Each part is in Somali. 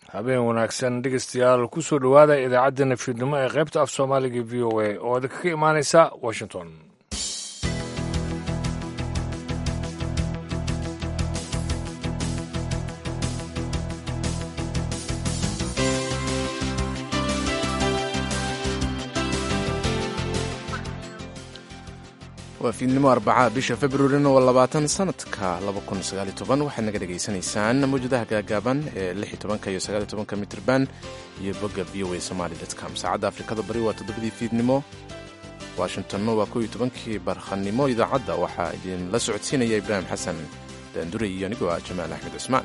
habeen wanaagsan dhegeystayaal kusoo dhowaada idaacaddeenna fiidnimo ee qaybta af soomaaliga v o a oo idinkaga imaanaysa washington waa fiidnimo arbacaa bisha februarina waa labaatan sanadka waxaad naga dhegaysanaysaan mawjadaha gaagaaban ee iyo sagaaltobanka mitrban iyo bogga v o a somaly com saacadda afrikada bari waa toddobadii fiidnimo washingtonna waa kow iyo tobankii barkhanimo idaacadda waxaa idinla socodsiinaya ibraahim xasan daandure iyo anigoo ah jamaal axmed cusmaan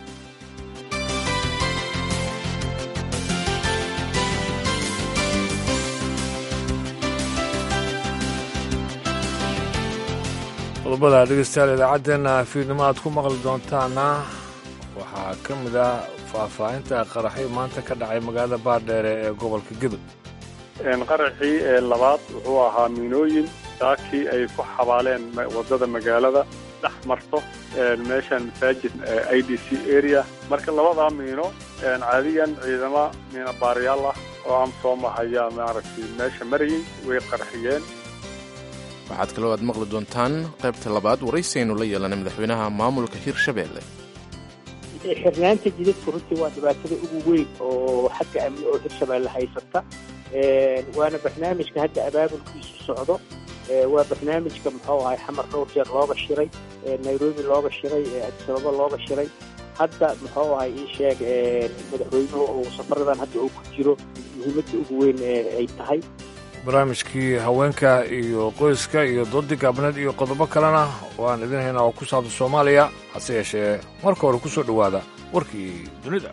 qodobada dhegeystayaal idaacaddeenna fiidnimo aad ku maqli doontaana waxaa ka mid ah faahfaahinta qaraxyo maanta ka dhacay magaalada baardheere ee gobolka gidub qaraxii ee labaad wuxuu ahaa miinooyin saakii ay ku xabaaleen waddada magaalada dhex marto meeshan masaajid i d c area marka labadaa miino caadiyan ciidamo miino baarayaal ah oo amsom ah ayaa maaragtay meesha marayay way qarxiyeen waxaad kaloo aad maqli doontaan qaybta labaad waraysiaynu la yeelanay madaxweynaha maamulka hirshabeelle xirnaanta jidadku runtii waa dhibaatada ugu weyn oo xagga amni oo hirshabeelle haysata waana barnaamijka hadda abaabulkiisu socdo waa barnaamijka muxuu ahay xamar dhowr jeer looga shiray nairobi looga shiray adisababa looga shiray hadda muxuu ahay ii sheeg madaxweynuhu uu safaradan hadda uu ku jiro muhiimadda ugu weyn ay tahay barnaamijkii haweenka iyo qoyska iyo doodii gaabneed iyo qodobo kalena waan idin haynaa oo ku saabsan soomaaliya hase yeeshee marka hore ku soo dhowaada warkii dunida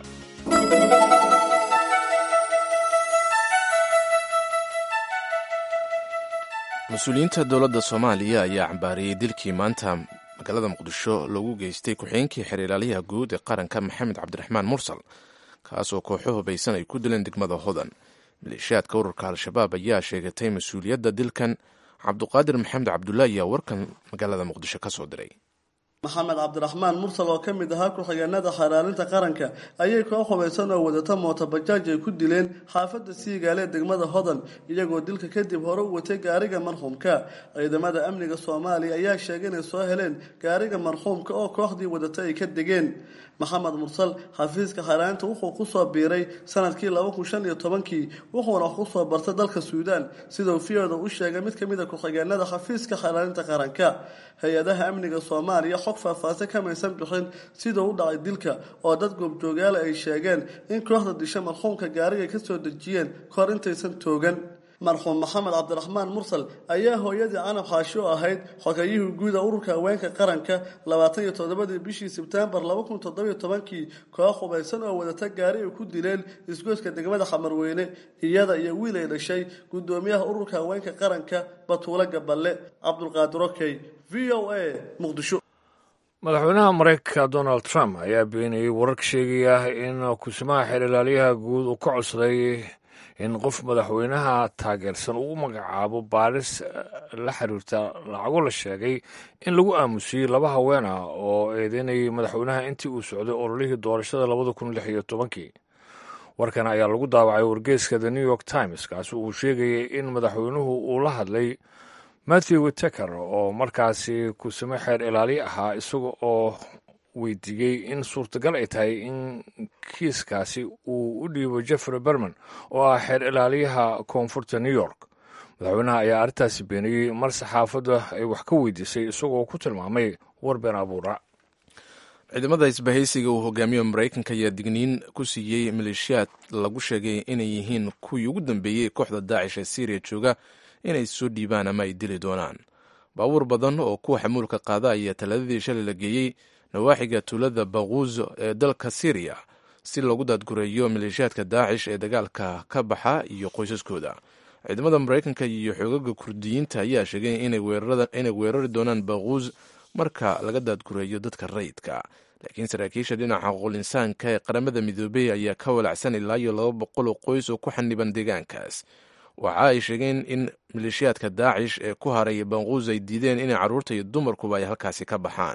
mas-uuliyiinta dowladda soomaaliya ayaa cambaariyey dilkii maanta magaalada muqdisho loogu geystay ku-xigeenkii xeerlaaliyaha guud ee qaranka maxamed cabdiraxmaan mursal kaasoo kooxo hubaysan ay ku dileen degmada hodan maleeshiyaadka ururka al-shabaab ayaa sheegatay mas-uuliyadda dilkan cabduqaadir maxamed cabdulla ayaa warkan magaalada muqdisho ka soo diray maxamed cabdiraxmaan mursal oo ka mid ahaa ku-xigeenada xaraalinta qaranka ayay koox hubaysan oo wadata mootobajaaj ay ku dileen xaafadda siigaale degmada hodan iyagoo dilka kadib hore u watay gaariga marxuumka ciidamada amniga soomaaliya ayaa sheegay inay soo heleen gaariga marxuumka oo kooxdii wadata ay ka degeen maxamed mursal xafiiska xaraalinta wuxuu kusoo biiray sanadkii laba kun shan iyo tobankii wuxuuna kusoo bartay dalka suudaan sidau fiyoda u sheegay mid ka mid a ku-xigeenada xafiiska xaraalinta qaranka hay-adaha amniga soomaaliya xog faahfaahsan kamaysan bixin sidau u dhacay dilka oo dad goobjoogaala ay sheegeen in kooxda disha marxuumka gaariga kasoo dejiyeen kahor intaysan toogan marxuum maxamed cabdiraxmaan mursal ayaa hooyadii canab xaashi oo ahayd xogayihii guuda ururka haweenka qaranka labaatan iyo toddobadii bishii sebtembar laba kun toddobiyo tobankii koox hubaysan oo wadata gaari ay ku dileen isgoyska degmada xamarweyne iyada iyo wiil ay dhashay guddoomiyaha ururka haweenka qaranka batuule gaballe cabdulqaadir okey v o a muqdisho madaxweynaha maraykanka donald trump ayaa beeniyey wararka sheegaya in kusimaha xeerlaaliyaha guud uu ka codsaday in qof madaxweynaha taageersan uu u magacaabo baaris la xiriirta lacago la sheegay in lagu aamusiyey laba haween ah oo eedeynayay madaxweynaha intii uu socday ololihii doorashada labada kun lix iyo tobankii warkan ayaa lagu daawacay wargeyska the new york times kaasi uu sheegayay in madaxweynuhu uu la hadlay matthew witeker oo markaasi kusimo xeer ilaaliye ahaa isaga oo weydiiyey in suurtagal ay tahay in kiiskaasi uu u dhiibo jeffrey berman oo ah xeer ilaaliyaha koonfurta new york madaxweynaha ayaa arrintaasi beeniyey mar saxaafadda ay wax ka weydiisay isagoo ku tilmaamay war been abuura ciidamada isbahaysiga uu hogaamiyo maraykanka ayaa digniin ku siiyey maleeshiyaad lagu sheegay inay yihiin kuwii ugu dambeeyey kooxda daacish ee syriya jooga inay soo dhiibaan ama ay dili doonaan baabuur badan oo kuwa xamuulka qaada ayaa talaadadii shalay la geeyey nawaaxiga tuulada baquuz ee dalka syriya si loogu daadgureeyo maleeshiyaadka daacish ee dagaalka ka baxa iyo qoysaskooda ciidamada maraykanka iyo xoogaga kurdiyiinta ayaa sheegay inay weerari doonaan baquuz marka laga daadgureeyo dadka rayidka laakiin saraakiisha dhinaca qolinsaanka ee qaramada midoobey ayaa ka walacsan ilaa iyo laba boqol oo qoys oo ku xaniban deegaankaas waxa ay sheegeen in maleeshiyaadka daacish ee ku haray baquuz ay diideen inay carruurta iyo dumarkuba ay halkaasi ka baxaan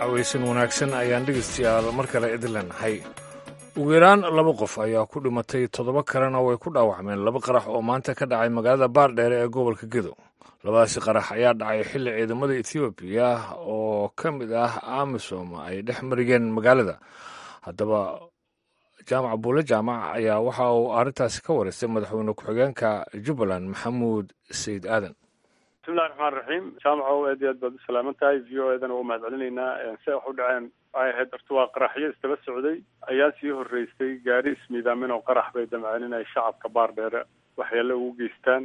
cawaysan wanaagsan ayaan dhegaystayaal mar kale idin leenahay ugu yaraan laba qof ayaa ku dhimatay toddoba kalena way ku dhaawacmeen laba qarax oo maanta ka dhacay magaalada baardheere ee gobolka gedo labadaasi qarax ayaa dhacay xilli ciidamada etoobiya oo ka mid ah amisom ay dhex marigeen magaalada haddaba jaamac buule jaamac ayaa waxa uu arrintaasi ka wareystay madaxweyne ku-xigeenka jubbaland maxamuud sayid aadan bismillahi raxmaan raxiim jaamacow aad iyo aad baad u salaaman tahay v o eedana waa mahad celinaynaa se wax u dhaceen waxay ahayd horta waa qaraxyo istaba socday ayaa sii horreysay gaari ismiidaamin oo qarax bay damceen inay shacabka baardheere waxyaale ugu geystaan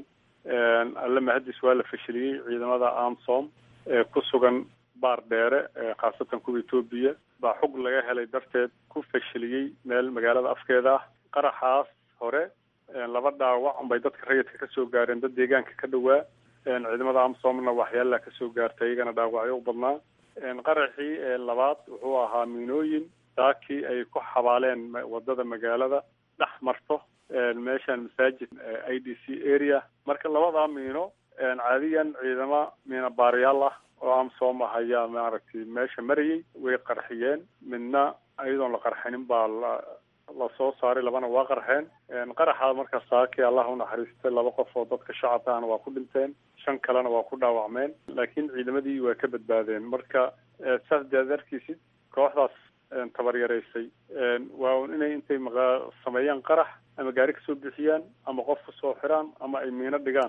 alle mahadis waa la fashiliyey ciidamada amsom ee ku sugan baardheere khaasatan kuwa etoobiya baa xug laga helay darteed ku fashiliyey meel magaalada afkeeda ah qaraxaas hore laba dhaawac bay dadka rayidka ka soo gaareen dad deegaanka ka dhowaa ciidamada amsomna waxyaalaha kasoo gaartay iyagana dhaawacyo u badnaa qaraxii labaad wuxuu ahaa miinooyin saakii ay ku xabaaleen wadada magaalada dhex marto meeshan masaajid i d c area marka labadaa miino caadiyan ciidamo miina baarayaal ah oo amsom ah ayaa maaragtay meesha marayay way qarxiyeen midna iyadoon la qarxinin baa la lasoo saaray labana waa qarxeen qaraxa marka saakii allah unaxariistay laba qof oo dadka shacabka ahna waa ku dhinteen shan kalena waa ku dhaawacmeen laakiin ciidamadii waa ka badbaadeen marka saas dead arkiisid kooxdaas tabaryaraysay waa un inay intay maqa sameeyaan qarax ama gaari kasoo bixiyaan ama qof kusoo xiraan ama ay miino dhigaan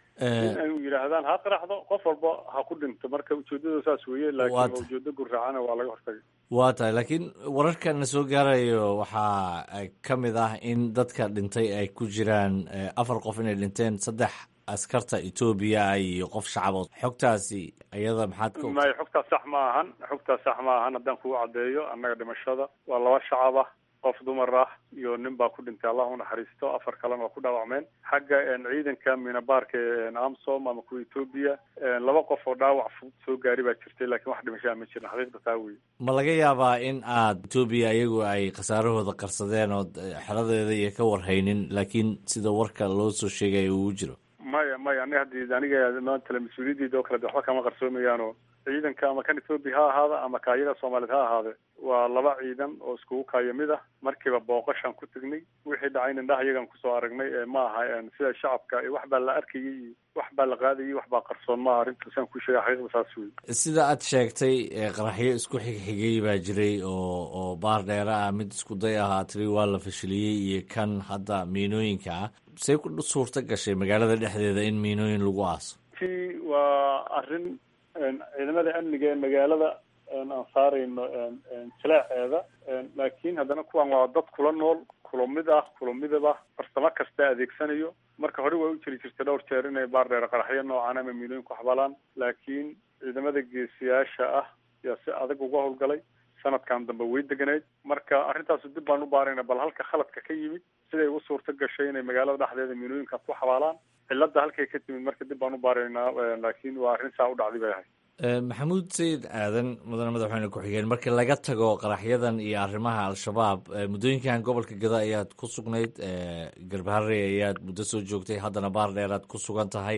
in ay yidhaahdaan ha qaraxdo qof walba ha ku dhinto marka ujeedada saas weeye laakiin ujeedo gurraacana waa laga hortagay waa tahay laakiin wararka na soo gaarayo waxaa ka mid ah in dadka dhintay ay ku jiraan afar qof inay dhinteen saddex askarta etoobiya iyo qof shacabood xogtaasi iyada maxaad ka may xogtaas sax ma ahan xogtaas sax ma ahan haddaan kugu caddeeyo annaga dhimashada waa laba shacab ah qof dumar ah iyo nin baa ku dhintay allah unaxariisto afar kalena waa ku dhaawacmeen xagga ciidanka minabaarka amsom ama kuwa etoobiya laba qof oo dhaawac fudud soo gaari baa jirtay lakiin wax dhimashaa ma jirin xaqiiqda taa wey ma laga yaabaa in aad etoobiya iyagu ay khasaarahooda qarsadeen ood xeladeeda iyo ka warhaynin laakiin sida warka loo soo sheegaya uu jiro maya maya aniga haddii aniga maantale mas-uuliyadeyda oo kale de waxba kama qarsoomayaano ciidanka ama kan etoobiya ha ahaada ama kaayaga soomaaliyeed ha ahaade waa laba ciidan oo iskugu kaayo mid ah markiiba booqashaan ku tegnay wixii dhacayna indhaha iyagan kusoo aragnay ma aha sida shacabka wax baa la arkayay iyo wax baa la qaadayay wax baa qarsoon maaha arrinta saan ku sheega xaqiiqda saas wey sida aad sheegtay qaraxyo isku xigxigay baa jiray oo oo baar dheere ah mid isku day ahaa tiri waa la fashiliyey iyo kan hadda miinooyinka ah say ku suurta gashay magaalada dhexdeeda in miinooyin lagu aaso ti waa arrin ciidamada amniga ee magaalada aan saarayno jilaaceeda laakiin haddana kuwan waa dad kula nool kula mid ah kula midab ah farsamo kasta adeegsanayo marka hore waa u jiri jirtay dhowr jeer inay baardheere qaraxyo noocan ama miilooyin ku xabalaan laakiin ciidamada geesiyaasha ah yaa si adag uga howlgalay sanadkan dambe way deganayd marka arrintaasu dib baan u baarayna bal halka khaladka ka yimid siday u suurta gashay inay magaalada dhexdeeda miilooyinkaas ku xabaalaan cilada halkay ka timid marka dib baan u baaraynaa laakiin waa arrin saa u dhacday bay ahayd maxamuud sayid aadan mudane madaxweyne ku-xigeen markii laga tago qaraxyadan iyo arrimaha al-shabaab muddooyinkan gobolka gada ayaad ku sugnayd garbaharey ayaad muddo soo joogtay haddana baar dheeraad ku sugan tahay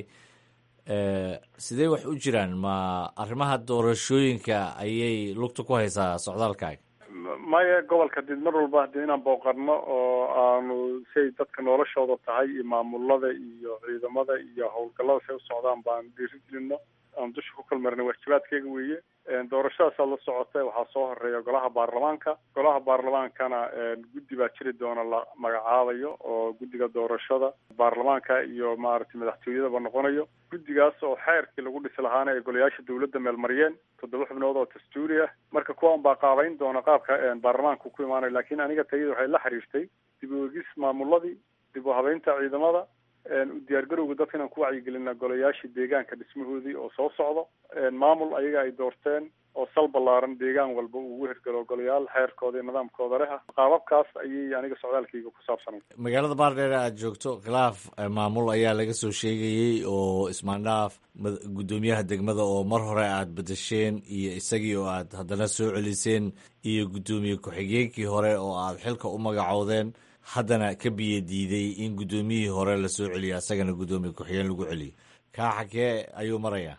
sidee wax u jiraan ma arrimaha doorashooyinka ayay lugta ku haysaa socdaalkaaga maya gobolka did mar walba hadii inaan booqarno oo aanu siay dadka noloshooda tahay iyo maamulada iyo ciidamada iyo howlgallada say u socdaan baan dhiirigelino aan dusha ku kalmarnay waajibaadkeyga weeye doorashadaasaa la socota waxaa soo horeeya golaha baarlamaanka golaha baarlamaankana guddi baa jiri doona la magacaabayo oo guddiga doorashada baarlamaanka iyo maaragtay madaxtooyadaba noqonayo guddigaas oo xeerkii lagu dhisi lahaana ay golayaasha dawladda meelmariyeen toddoba xubnood oo dastuuri ah marka kuwan baa qaabayn doona qaabka baarlamaanka ku imaanayo laakiin aniga tayada waxay la xiriirtay dib u egis maamuladii dib u habeynta ciidamada diyaargarowga dadka inaan ku wacyigelina golayaashii deegaanka dhismahoodii oo soo socdo maamul ayaga ay doorteen oo sal ballaaran deegaan walba uu ugu hirgalo golayaal xeerkooda iyo nidaamkooda leh ah qaababkaas ayay aniga socdaalkayga ku saabsanay magaalada baardheere aad joogto khilaaf maamul ayaa laga soo sheegayey oo ismaandhaaf guddoomiyaha degmada oo mar hore aad bedesheen iyo isagii oo aad haddana soo celiseen iyo guddoomiye ku-xigeenkii hore oo aad xilka u magacoodeen haddana ka biyo diiday in guddoomiyihii hore lasoo celiyo asagana guddoomiye ku-xigeen lagu celiyo kaa xagee ayuu marayaa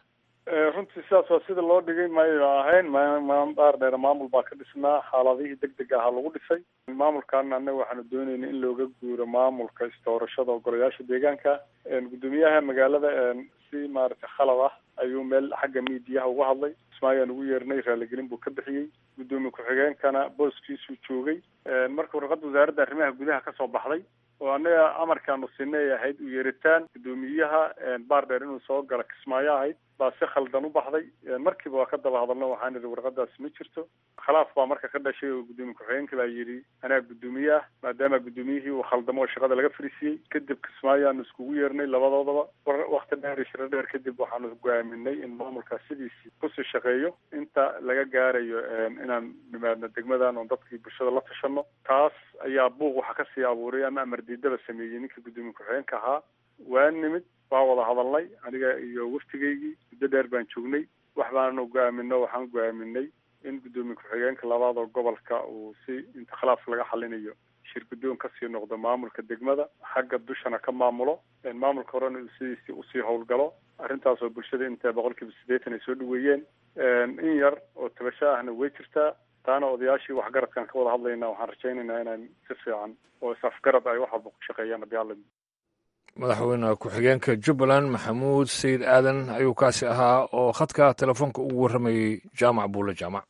runtii sidaas waa sida loo dhigay mayo ahayn mbaar dheer maamul baa ka dhisnaa xaaladihii deg deg ahaa lagu dhisay maamulkaana annaga waxaanu doonayna in looga guuro maamulka istoorashada ogolayaasha deegaanka guddoomiyaha magaalada si maaragtay khalad ah ayuu meel xagga miidiyaha uga hadlay ismaayaan ugu yeernay raaligelin buu ka bixiyey guddoomiye ku-xigeenkana booskiisuu joogay marka warqadda wasaaradda arrimaha gudaha kasoo baxday oo annaga amarkaanu sinay ahayd u yeeritaan guddoomiyaha baardheer inuu soo gala kismaayo ahayd baa si khaldan u baxday markiiba waa ka daba hadalno waxaan idhi warqadaasi ma jirto khilaaf baa marka ka dhashay oo guddoomiye ku-xigeenka baa yidhi anaa guddoomiye ah maadaama guddoomiyihii uu khaldamo oo shaqada laga fariisiyey kadib kismaayo aanu iskugu yeernay labadoodaba wakti dheer iyo shiro dheer kadib waxaanu go'aaminay in maamulkaas sidiisii kusii shaqeeyo inta laga gaarayo inaan nimaadno degmadan oon dadkii bulshada la tashano taas ayaa buuq waxa kasii abuuray ama amardiidaba sameeyey ninka guddoomiye ku-xigeenka ahaa waa nimid waa wada hadalnay aniga iyo waftigaygii muddo dheer baan joognay wax baanu go-aamino waxaan go-aaminay in guddoomiye ku-xigeenka labaad oo gobolka uu si inta khilaaf laga xalinayo shir guddoon kasii noqdo maamulka degmada xagga dushana ka maamulo maamulka horena uu sidiisii usii howlgalo arrintaas oo bulshada inta boqol kiiba siddeetan ay soo dhaweeyeen in yar oo tabasho ahna way jirtaa taana odayaashii waxgaradkaan ka wada hadlayna waxaan rajaynaynaa inaan si fiican oo is-afgarad ay wax walba ku shaqeeyaan haddii alla madaxweyne ku-xigeenka jubbaland maxamuud sayid aadan ayuu kaasi ahaa oo khadka telefoonka ugu warramayey jaamac buule jaamac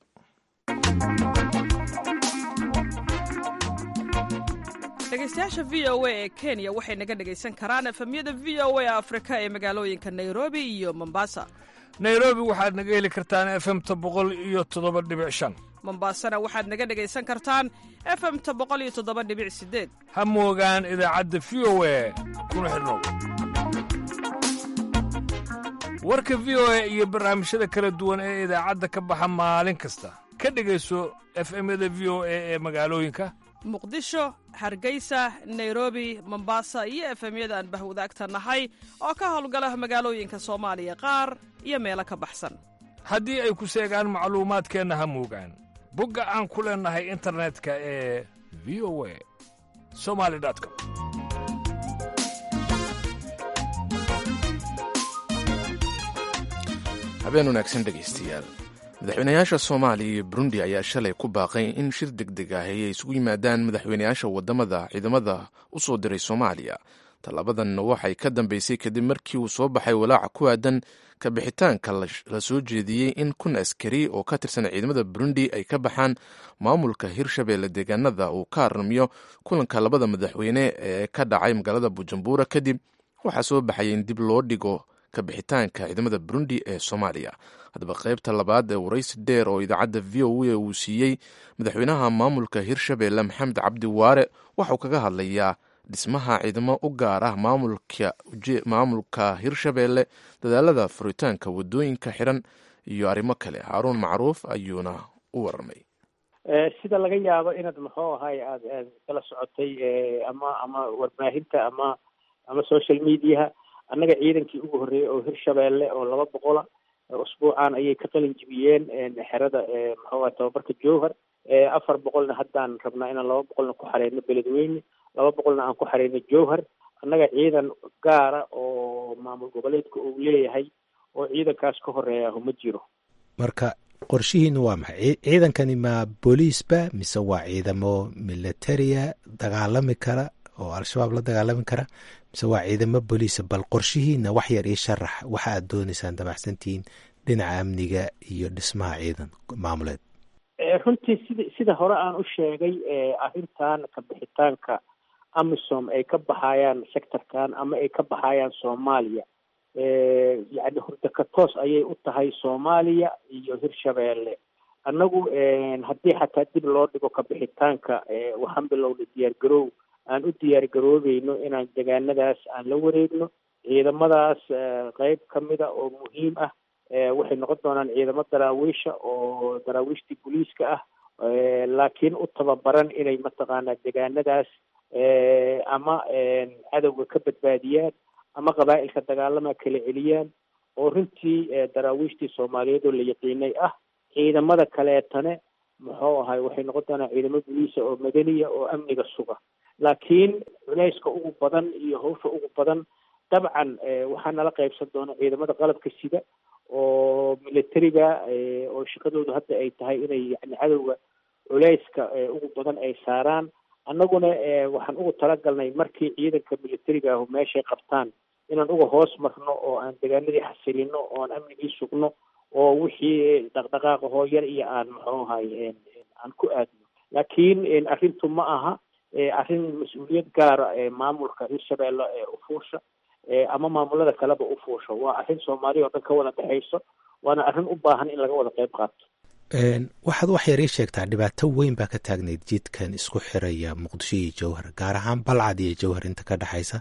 dhegeystayaasha v o a ee kenya waxay naga dhegaysan karaan efemyada v o a afrika ee magaalooyinka nairobi iyo mombasa nairobi waxaad naga heli kartaan efemta boqol iyo toddoba dhibic shan mombasana waxaad naga dhegaysan kartaan efemta boqol iyo toddoba dhibic sideed ha moogaan idaacadda v o a kuna xidhnow warka v o a iyo barnaamijyada kala duwan ee idaacadda ka baxa maalin kasta ka dhegayso efemyada v o a ee magaalooyinka muqdisho hargeysa nairobi mombasa iyo efemyada aan bahwadaagta nahay oo ka howlgala magaalooyinka soomaaliya qaar iyo meelo ka baxsan haddii ay ku seegaan macluumaadkeenna ha moogaan bogga aan ku leennahay internetka ee v o a somali com habeen wanaagsan dhegaystayaal madaxweynayaasha soomaaliya iyo burundi ayaa shalay ku baaqay in shir deg deg ah ay isugu yimaadaan madaxweynayaasha wadamada ciidamada u soo diray soomaaliya tallabadan waxay ka dambeysay kadib markii uu soo baxay walaaca ku aadan kabixitaanka la soo jeediyey in kun askari oo ka tirsan ciidamada burundi ay ka baxaan maamulka hirshabeelle deegaanada uu ka aramiyo kulanka labada madaxweyne ee ka dhacay magaalada bujumbura kadib waxaa soo baxaya in dib loo dhigo kabixitaanka ciidamada burundi ee soomaaliya haddaba qaybta labaad ee waraysi dheer oo idaacadda v o a uu siiyey madaxweynaha maamulka hirshabeelle maxamed cabdi waare waxauu kaga hadlayaa dhismaha ciidamo u gaar ah maamulka hirshabeelle dadaalada furitaanka wadooyinka xiran iyo arrimo kale haaruun macruuf ayuuna u warramay sida laga yaabo inaad muxuu ahay aad aad kala socotay ama ama warbaahinta ama ama social mediaha annaga ciidankii ugu horreeyey oo hirshabeelle oo laba boqola usbuucan ayay ka qalin jibiyeen xerada muxuu ahay tababarka jowhar afar boqolna haddaan rabnaa inaan laba boqolna ku xareyno beledweyne laba boqolna aan ku xareyno jowhar annaga ciidan gaara oo maamul goboleedka uu leeyahay oo ciidankaas ka horeeya ma jiro marka qorshihiinu waa maxay ciidankani ma booliisba mise waa ciidamo militaria dagaalami kara oo al-shabaab la dagaalami kara mise waa ciidamo booliisa bal qorshihiina wax yar ii sharax waxa aad dooneysaan damacsantihiin dhinaca amniga iyo dhismaha ciidan maamuleed runtii sida sida hore aan u sheegay arrintan kabixitaanka amisom ay ka baxayaan sectorkan ama ay ka baxayaan soomaaliya yacni hurdaka toos ayay u tahay soomaaliya iyo hirshabeelle annagu haddii xataa dib loo dhigo kabixitaanka waxaan bilowna diyaar garoow aan u diyaar garoobeyno inaan degaanadaas aan la wareegno ciidamadaas qeyb kamida oo muhiim ah waxay noqon doonaan ciidamo daraawiisha oo daraawiishtii booliiska ah laakiin u tababaran inay mataqaanaa degaanadaas ama cadowga ka badbaadiyaan ama qabaa'ilka dagaalama kala celiyaan oo runtii daraawiishtii soomaaliyeed oo la yaqiinay ah ciidamada kaleetane muxuu ahay waxay noqon doonaan ciidamo boliisa oo madaniya oo amniga suga laakiin culeyska ugu badan iyo hawsha ugu badan dabcan waxaa nala qaybsan doona ciidamada qalabka sida oo militariga oo shaqadoodu hadda ay tahay inay yani cadowga culeyska ugu badan ay saaraan annaguna waxaan ugu talagalnay markii ciidanka militariga ahu meeshay qabtaan inaan uga hoos marno oo aan degaanadii xasilino oo aan amnigii sugno oo wixii dhaqdhaqaaqa hooyar iyo aan muxuu ahay aan ku aadno laakiin arrintu ma aha arrin mas-uuliyad gaara maamulka hirshabeelle u fuusha ama maamulada kaleba u fuusha waa arrin soomaaliya oo dhan ka wada dhexayso waana arrin u baahan in laga wada qayb qaato waxaad wax yar ii sheegtaa dhibaato weyn baa ka taagnayd jidkan isku xiraya muqdisho iyo jowhar gaar ahaan balcad iyo jowhar inta ka dhexaysa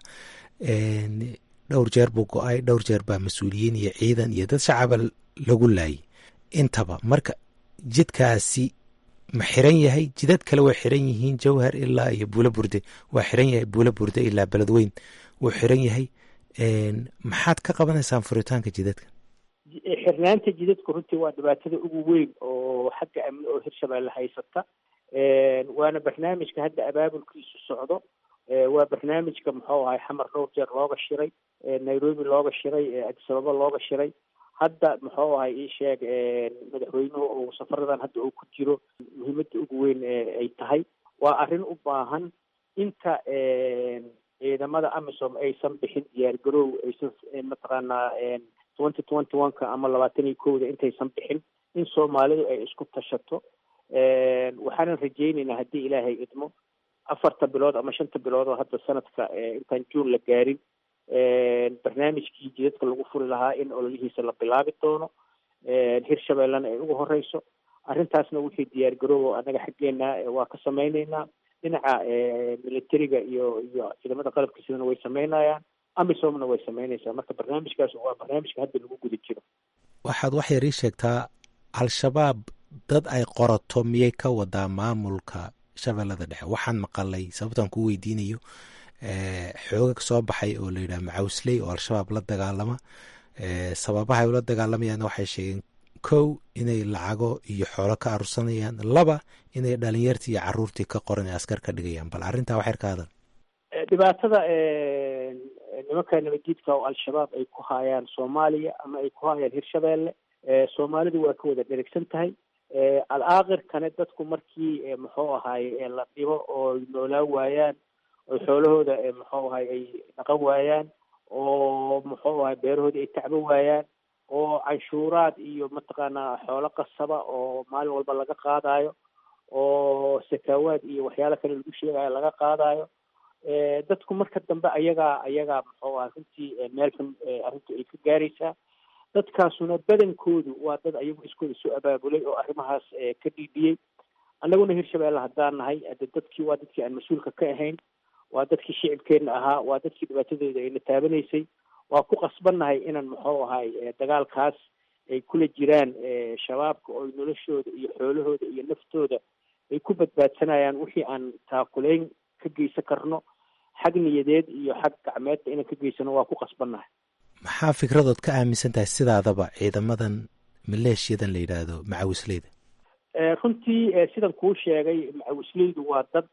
dhowr jeer buu go-ay dhowr jeer baa mas-uuliyiin iyo ciidan iyo dad shacaba lagu laayay intaba marka jidkaasi ma xiran yahay jidad kale way xiran yihiin jowhar ilaa iyo buulo burde waa xiran yahay buulo burde ilaa beledweyn wuu xiran yahay maxaad ka qabanaysaan furitaanka jidadka xirnaanta jidadku runtii waa dhibaatada ugu weyn oo xagga amni oo hirshabeelle haysata waana barnaamijka hadda abaabulkiisu socdo waa barnaamijka muxuu ahay xamar dhowr jeer looga shiray nairobi looga shiray adisababa looga shiray hadda muxuu ahay ii sheeg madaxweynuhu uu safaradan hadda uu ku jiro muhiimadda ugu weyn ay tahay waa arrin u baahan inta ciidamada amisom aysan bixin diyaar garoow aysan mataqaanaa twenty twenty one ka ama labaatan iyo kowda intaysan bixin in soomaalidu ay isku tashato waxaanan rajaynaynaa haddii ilaahay idmo afarta bilood ama shanta bilood oo hadda sanadka intaan juun la gaarin barnaamijkii jidadka lagu furi lahaa in ololihiisa la bilaabi doono hirshabeellena ay ugu horeyso arrintaasna wixii diyaar garoobo annaga xaggeena waa ka samayneynaa dhinaca militariga iyo iyo ciidamada qalabka sidana way sameynayaan amisomna way sameynaysaa marka barnaamijkaas waa barnaamijka hadda lagu guda jiro waxaad wax yar ii sheegtaa al-shabaab dad ay qorato miyay ka wadaa maamulka shabeellada dhexe waxaan maqalay sababtaan ku weydiinayo xooga soo baxay oo la yidhaha macawsley oo al-shabaab la dagaalama sababahay ula dagaalamayaan waxay sheegeen kow inay lacago iyo xoolo ka arursanayaan laba inay dhalinyartii iyo caruurtii ka qoran ee askar ka dhigayaan bal arrintaa waxyar ka hadal dhibaatada nimanka nabaddiidka oo al-shabaab ay ku haayaan soomaaliya ama ay ku haayaan hirshabeelle soomaalidu waa ka wada dherigsan tahay al-aakhirkane dadku markii muxuu ahaay la dhibo oo noolaan waayaan oo xoolahooda muxuu ahay ay dhaqan waayaan oo muxuu ahay beerahoodii ay tacbo waayaan oo canshuuraad iyo mataqaanaa xoolo qasaba oo maalin walba laga qaadayo oo sakaawaad iyo waxyaalo kale lagu sheegayo laga qaadayo dadku marka dambe ayagaa ayagaa muxuu ahay runtii meel xun arrintu ay ka gaaraysaa dadkaasuna badankoodu waa dad ayagu iskooda soo abaabulay oo arrimahaas ka dhiibiyey annaguna hirshabeelle haddaan nahay ade dadkii waa dadkii aan mas-uulka ka ahayn waa dadkii shicibkeenna ahaa waa dadkii dhibaatadooda ayna taabanaysay waa ku qasbannahay inaan muxuu ahay dagaalkaas ay kula jiraan shabaabka oo noloshooda iyo xoolahooda iyo naftooda ay ku badbaadsanayaan wixii aan taakulayn ka geysan karno xag niyadeed iyo xag gacmeedba inaan ka geysano waa ku qasbannahay maxaa fikradood ka aaminsan tahay sidaadaba ciidamadan maleeshiyadan la yidhaahdo macawisleyda runtii sidan kuu sheegay macawisleydu waa dad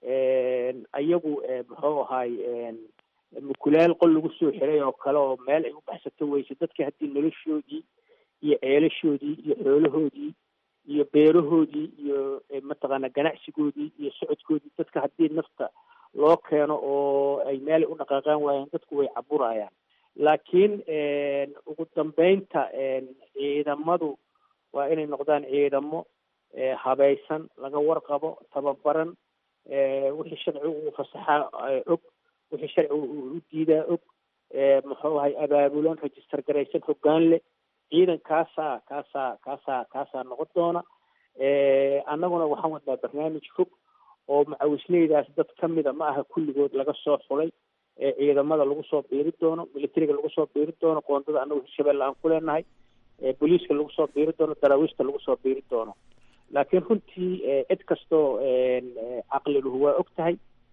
ayagu muxuu ahay mukulaal qol lagu soo xiray oo kale oo meel ay u baxsato weyse dadka haddii noloshoodii iyo ceelashoodii iyo xoolahoodii iyo beerahoodii iyo mataqaana ganacsigoodii iyo socodkoodii dadka haddii nafta loo keeno oo ay meel u dhaqaaqaan waayaan dadku way caburayaan laakiin ugu dambeynta ciidamadu waa inay noqdaan ciidamo habaysan laga warqabo tababaran wixii sharcigu uu fasaxaa og wixii sharcigu uu u diidaa og muxuu ahay abaabulan register garaysan hoggaan leh ciidan kaasaa kaasaa kaasaa kaasaa noqon doona annaguna waxaan wadnaa barnaamij fog oo macawisleydaas dad ka mida ma aha kulligood laga soo xulay ciidamada lagu soo biiri doono militariga lagu soo biiri doono qoondada annagu hirshabelle aan ku leenahay booliiska lagu soo biiri doono daraawiishta lagu soo biiri doono laakiin runtii cid kastoo caqliluhu waa og tahay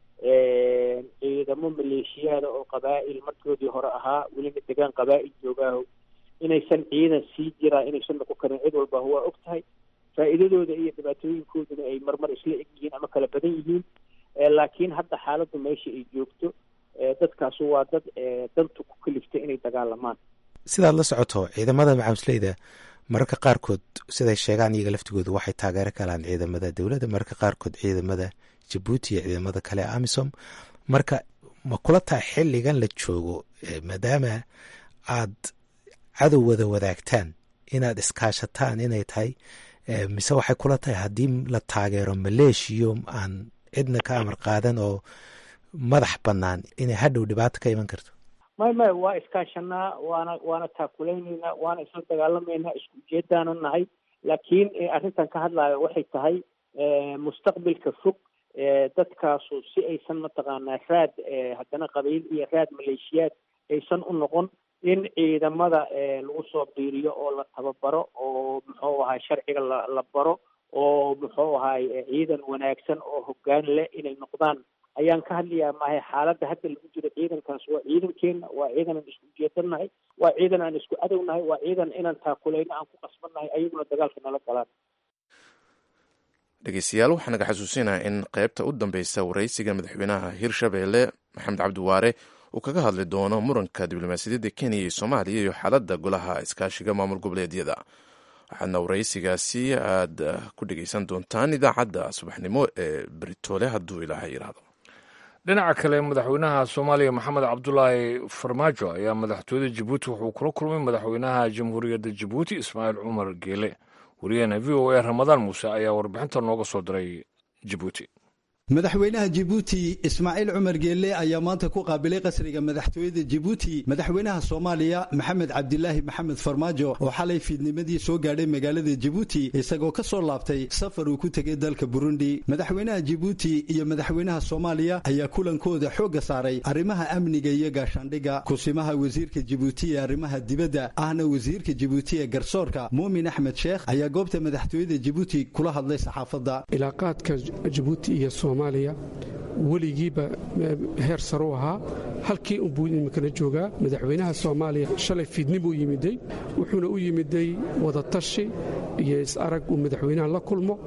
ciidamo maleeshiyaada oo qabaa'il markoodii hore ahaa welina degaan qabaa'il joogaaho inaysan ciidan sii jiraa inaysan noqon karin cid walba waa og tahay faa'iidadooda iyo dhibaatooyinkooduna ay marmar isla eg yihiin ama kala badan yihiin laakiin hadda xaaladdu meesha ay joogto dadkaasu waa dad dantu ku kaliftay inay dagaalamaan sidaad la socoto ciidamada macamusleyda mararka qaarkood siday sheegaan iyaga laftigooda waxay taageero kalaan ciidamada dowladda mararka qaarkood ciidamada jabuuti iyo ciidamada kale ee amisom marka ma kula tahay xilligan la joogo maadaama aad cadow wada wadaagtaan inaad iskaashataan inay tahay mise waxay kula tahay haddii la taageero maleeshiyo aan cidna ka amar qaadan oo madax bannaan inay hadhow dhibaato ka iman karto may may waa iskaashanaa waana waana taakulaynayna waana isla dagaalamaynaa isku ujeedaana nahay laakiin arrintan ka hadlaayo waxay tahay mustaqbilka fog dadkaasu si aysan mataqaanaa raad haddana qabiil iyo raad maleeshiyaad aysan u noqon in ciidamada lagu soo biiriyo oo la tababaro oo muxuu ahay sharciga la la baro oo muxuu ahay ciidan wanaagsan oo hoggaan leh inay noqdaan ayaan ka hadlayaa maahay xaaladda hadda lagu jiro ciidankaas waa ciidankeena waa ciidan aan isku ujeedanahay waa ciidan aan isku adownahay waa ciidan inaan taakulayno aan ku qasbannahay ayaguna dagaalka nala galaan dhegeystayaal waxaa naga xasuusinaha in qaybta u dambeysa waraysiga madaxweynaha hirshabeelle maxamed cabdiwaare uu kaga hadli doono muranka diblomaasiyadda kenya iyo soomaaliya iyo xaaladda golaha iskaashiga maamul goboleedyada waxaadna waraysigaasi aad ku dhegeysan doontaan idaacadda subaxnimo ee beritoole hadduu ilaaha yidhaahdo dhinaca kale madaxweynaha soomaaliya maxamed cabdulaahi farmaajo ayaa madaxtooyada jabuuti wuxuu kula kulmay madaxweynaha jamhuuriyadda jabuuti ismaaciil cumar geele wariyaheena v o a ramadaan muuse ayaa warbixinta nooga soo diray jabuuti madaxweynaha jibuuti ismaaciil cumar geelle ayaa maanta ku qaabilay qasriga madaxtooyada jibuuti madaxweynaha soomaaliya maxamed cabdilaahi maxamed farmaajo oo xalay fiidnimadii soo gaadhay magaalada jibuuti isagoo ka soo laabtay safar uu ku tegay dalka burundi madaxweynaha jibuuti iyo madaxweynaha soomaaliya ayaa kulankooda xoogga saaray arrimaha amniga iyo gaashaandhigga kusimaha wasiirka jibuuti ee arrimaha dibadda ahna wasiirka jibuuti ee garsoorka muumin axmed sheekh ayaa goobta madaxtooyada jibuuti kula hadlay saxaafadda soomaaliya weligiiba heer sare u ahaa halkii unbuu iminkana joogaa madaxweynaha soomaaliya shalay fiidni buu yimiday wuxuuna u yimiday wadatashi iyo is-arag uu madaxweynaha la kulmo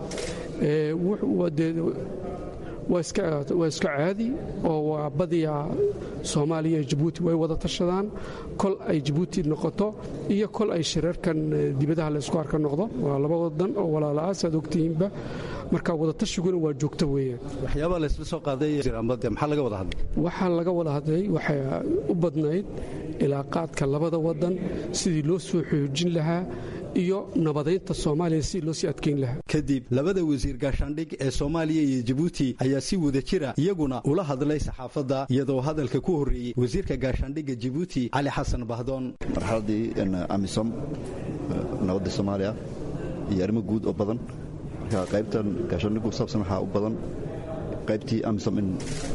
waa iska caadi oo waa badiyaa soomaaliya iyo jabuuti way wada tashadaan kol ay jabuuti noqoto iyo kol ay shirarkan dibadaha laysku arka noqdo waa laba wadan oo walaala-a saad ogtihiinba marka wadatashyiguna waa joogto weeyaan waxyaabaa laysla soo qaaday maxaa laga wada hadlay waxaa laga wada hadlay waxay u badnayd ilaaqaadka labada wadan sidii loo soo xoojin lahaa iyo nabadaynta soomaaliya sidii loo sii adkeyn lahaa kadib labada wasiir gaashaandhig ee soomaaliya iyo jabuuti ayaa si wada jira iyaguna ula hadlay saxaafadda iyadoo hadalka ku horreeyey wasiirka gaashaandhigga jabuuti cali xasan bahdoon marxaladii amisom nabadda soomaaliya iyo arrimo guud oo badan marka qaybtan gaashaandhiggu saabsan waxaa u badan qaybtii amisom in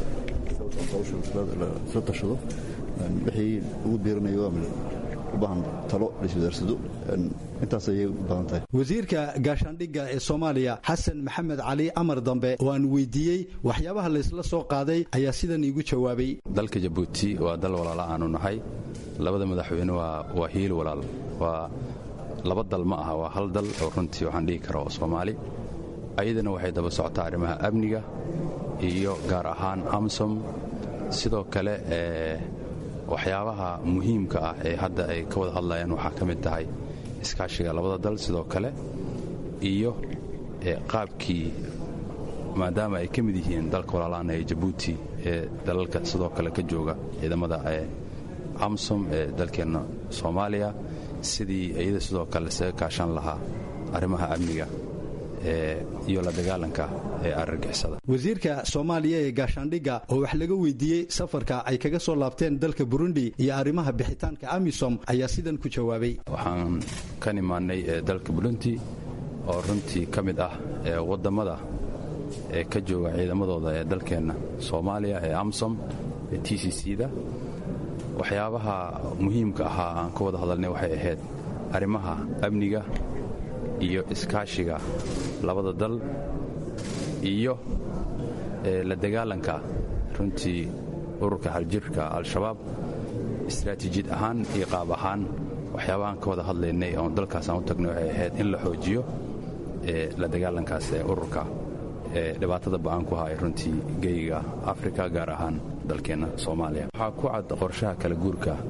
isla tashado wixii ugu biiranayo u baahan talo laiswadaarsado intaas ayay u badan tahay wasiirka gaashaandhigga ee soomaaliya xasan maxamed cali amar dambe oo aan weydiiyey waxyaabaha laysla soo qaaday ayaa sidan iigu jawaabay dalka jabuuti waa dal walaala aanu nahay labada madaxweyne waa hiil walaal waa laba dal ma aha waa hal dal oo runtii waxaan dhihi kara oo soomaali ayadana waxay daba socotaa arrimaha amniga iyo gaar ahaan amsom sidoo kale ee waxyaabaha muhiimka ah ee hadda ay ka wada hadlayaan waxaa ka mid tahay iskaashiga labada dal sidoo kale iyo qaabkii maadaama ay ka mid yihiin dalka walaalaana ee jabuuti ee dalalka sidoo kale ka jooga ciidamada ee amsom ee dalkeenna soomaaliya sidii iyada sidoo kale isaga kaashan lahaa arrimaha amniga iyo la dagaalanka ee argagixisada wasiirka soomaaliya ee gaashaandhigga oo wax laga weydiiyey safarka ay kaga soo laabteen dalka burundi iyo arrimaha bixitaanka amisom ayaa sidan ku jawaabay waxaan ka nimaannay dalka burundi oo runtii ka mid ah wadammada ee ka jooga ciidamadooda ee dalkeenna soomaaliya ee amsom ee t c c da waxyaabaha muhiimka ahaa aan ka wada hadalnay waxay ahayd arrimaha amniga iyo iskaashiga labada dal iyo la dagaalanka runtii ururka haljirka al-shabaab istaraatiijiyad ahaan iyo qaab ahaan waxyaabahaan ka wada hadlaynay oon dalkaas aan u tagnay waxay ahayd in la xoojiyo la dagaalankaas ee ururka ee dhibaatada ba'aan ku haya runtii geyiga afrika gaar ahaan dalkeenna soomaaliya waxaa ku cad qorshaha kala guurka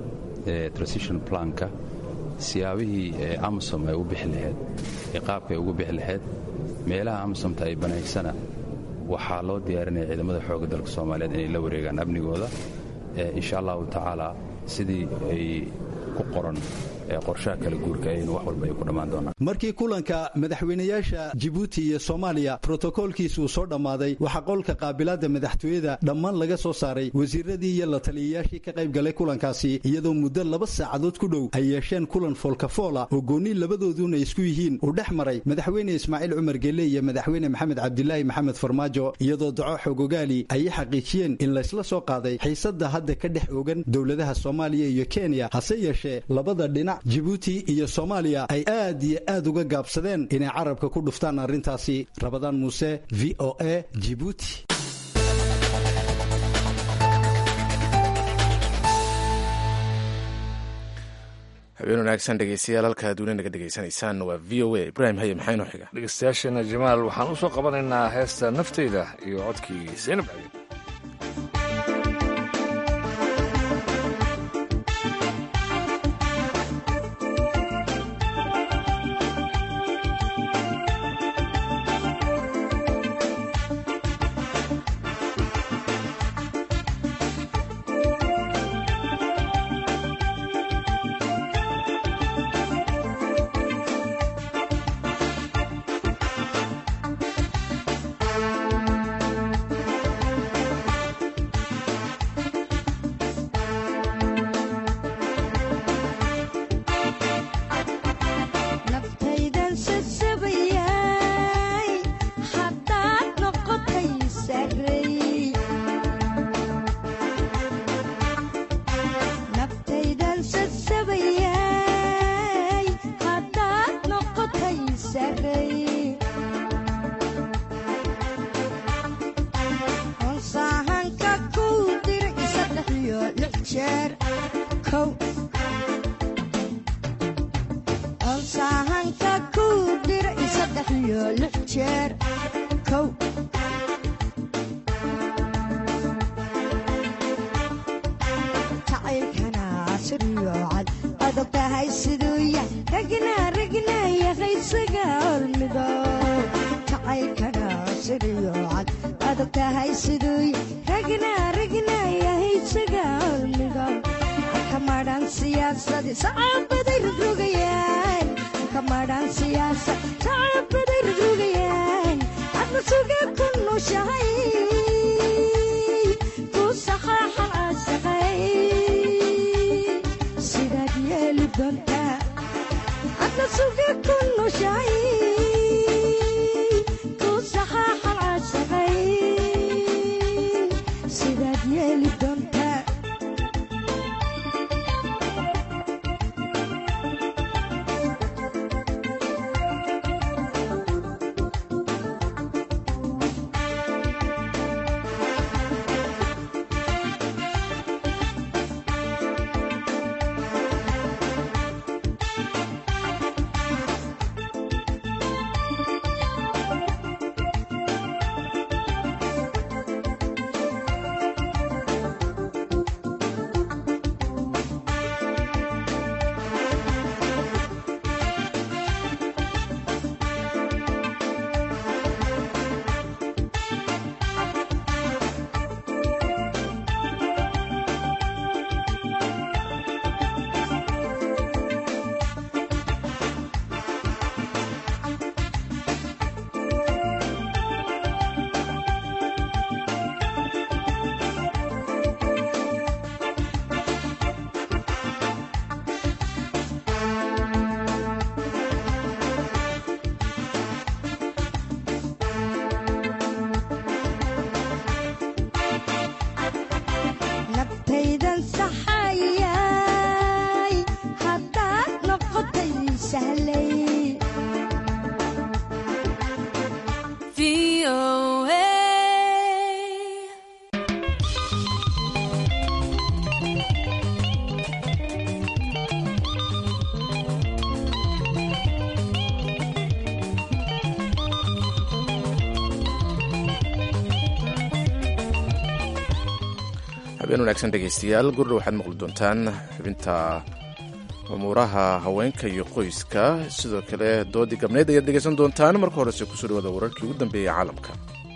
transition planka siyaabihii amisom ay u bixi lahayd ee qaabka ay ugu bixi lahayd meelaha amisomta ay banaysana waxaa loo diyaarinaya ciidamada xoogga dalka soomaaliyeed inay la wareegaan amnigooda insha allahu tacaala sidii ay ku qoran qorshaha kala guurka aynu wax walba ay ku dhammaan doonaan markii kulanka madaxweynayaasha jibuuti iyo soomaaliya brotokoolkiisa uu soo dhammaaday waxaa qolka qaabilaadda madaxtooyada dhammaan laga soo saaray wasiiradii iyo la taliyayaashii ka qayb galay kulankaasi iyadoo muddo laba saacadood ku dhow ay yeesheen kulan foolkafoola oo goonni labadooduna isku yihiin uu dhex maray madaxweyne ismaaciil cumar gelle iyo madaxweyne maxamed cabdilaahi maxamed farmaajo iyadoo daco xogogaali ay xaqiijiyeen in laysla soo qaaday xiisadda hadda ka dhex ogan dowladaha soomaaliya iyo kenya hase yeeshee labada dhinac jibuuti iyo soomaaliya ay aad iyo aad uga gaabsadeen inay carabka ku dhuftaan arrintaasi rabadaan muuse v o a jibuuti habeen wanaagsan dhegeystayaal halka aad weli naga dhegeysanaysaan waa v o a ibraahim haye maxaa inoo xiga dhegeystayaasheena jamaal waxaan u soo qabanaynaa heesta nafteyda iyo codkii seynab cali habeen wanaagsan dhegaystayaal gurdha waxaad maqli doontaan xubinta umuuraha haweenka iyo qoyska sidoo kale doodii gabneyd ayaad dhegaysan doontaan marka horese kusoo dhawaada wararkii ugu dambeeyey caalamka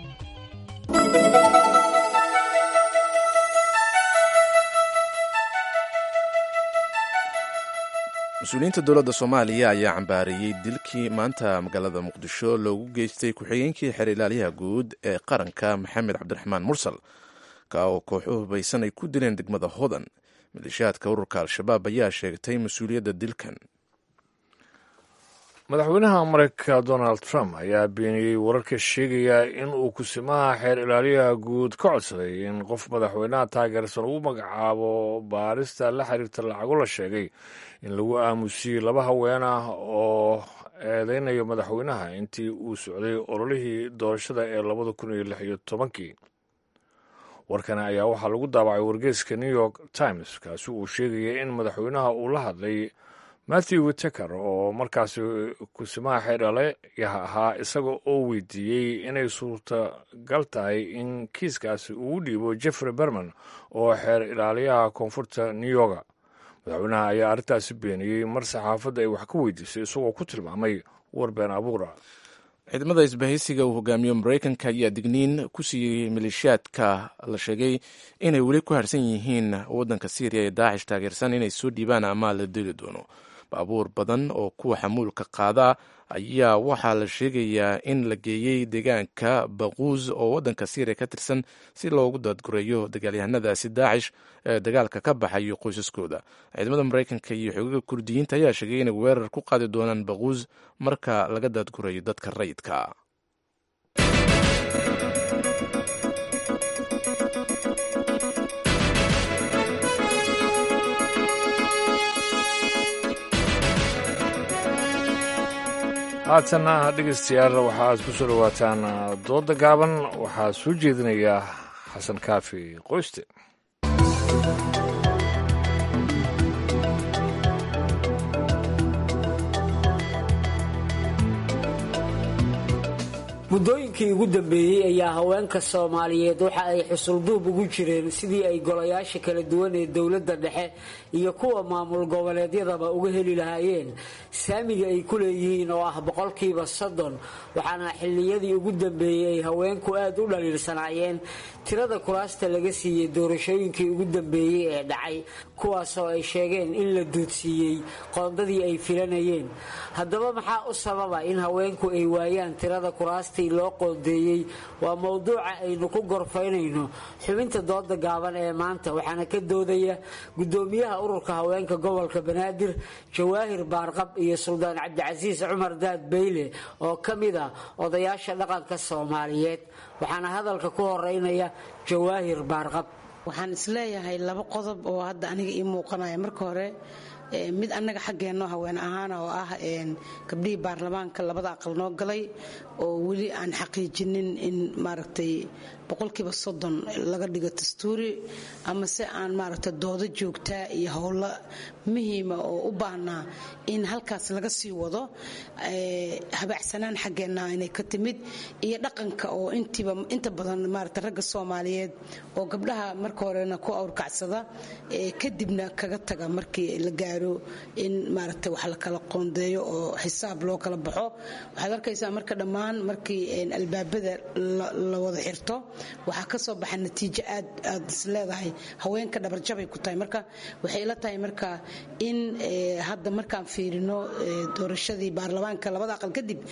mas-uuliyiinta dowladda soomaaliya ayaa cambaareeyey dilkii maanta magaalada muqdisho loogu geystay ku-xigeenkii xeer ilaalyaha guud ee qaranka maxamed cabdiraxmaan mursal ka oo kooxu hubaysan ay ku dileen degmada hodan maleeshiyaadka ururka al-shabaab ayaa sheegtay mas-uuliyadda dilkan madaxweynaha mareykanka donald trump ayaa beeniyey wararka sheegaya in uu kusimaha xeer ilaaliyaha guud ka codsaday in qof madaxweynaha taageersan uu magacaabo baarista la xiriirta lacago la sheegay in lagu aamusiyey laba haween ah oo eedeynayo madaxweynaha intii uu socday ololihii doorashada ee labada kun iyo lix iyo tobankii warkani ayaa waxaa lagu daabacay wargeeska new york times kaasi uu sheegaya in madaxweynaha uu la hadlay matthew witeker oo markaasi kusimaha xeerdhalayaha ahaa isaga oo weydiiyey inay suurtagal tahay in kiiskaasi uu dhiibo jeffrey berman oo xeer ilaaliyaha koonfurta new yorka madaxweynaha ayaa arrintaasi beeniyey mar saxaafadda ay wax ka weydiisay isagoo ku tilmaamay war been abuura ciidamada isbahaysiga uu hogaamiyo maraykanka ayaa digniin ku siiyey maleeshiyaadka la sheegay inay weli ku harsan yihiin waddanka syriya ee daacish taageersan inay soo dhiibaan ama la dili doono baabuur badan oo kuwa xamuulka qaada ayaa waxaa la sheegayaa in la geeyey deegaanka baquus oo waddanka syriya ka tirsan si loogu daadgureeyo dagaalyahanadaasi daacish ee dagaalka ka baxayo qoysaskooda ciidamada maraykanka iyo xogaga kurdiyiinta ayaa sheegay inay weerar ku qaadi doonaan baquus marka laga daadgureeyo dadka rayidka haatanna dhegaystayaal waxaaad ku soo dhowaataan dooda gaaban waxaa soo jeedinaya xasan kaafi qoyste muddooyinkii ugu dambeeyey ayaa haweenka soomaaliyeed waxa ay xusulduub ugu jireen sidii ay golayaasha kala duwan ee dowladda dhexe iyo kuwa maamul goboleedyadaba uga heli lahaayeen saamiga ay ku leeyihiin oo ah boqolkiiba soddon waxaana xilliyadii ugu dambeeyey ay haweenku aad u dhaliilsanaayeen tirada kuraasta laga siiyey doorashooyinkii ugu dambeeyey ee dhacay kuwaasoo ay sheegeen in la duudsiiyey qoondadii ay filanayeen haddaba maxaa u sababa in haweenku ay waayaan tirada kuraasta loo qoondeeyey waa mowduuca aynu ku gorfaynayno xubinta dooda gaaban ee maanta waxaana ka doodaya gudoomiyaha ururka haweenka gobolka banaadir jawaahir baarqab iyo suldaan cabdicasiis cumar daad beyle oo ka mid ah odayaasha dhaqanka soomaaliyeed waxaana hadalka ku horeynaya jawaahir baarqab waxaan isleeyahay laba qodob oo hadda aniga ii muuqanaya marka hore mid annaga xaggeenno haween ahaana oo ah gabdhihii baarlamaanka labada aqal noo galay oo weli aan xaqiijinin in maaragtay boqolkiiba soddon laga dhigo dastuuri ama se aan maaragtay doodo joogtaa iyo howlo muhiima oo u baahnaa in halkaas laga sii wado habacsanaan xaggeenna inay ka timid iyo dhaqanka oo intiiba inta badan maaragtay ragga soomaaliyeed oo gabdhaha marka horena ku awrkacsada kadibna kaga taga markii la gaaro in maaragtay wax la kala qoondeeyo oo xisaab loo kala baxo waxaad arkaysaa marka dhammaan markii albaabada la wada xirto waxaa ka soo baxa natiijo aad aad is leedahay haweenka dhabarjabay ku tahay marka waxay ila tahay marka in hadda markaan fiirino doorashadii baarlamaanka labada aqal kadib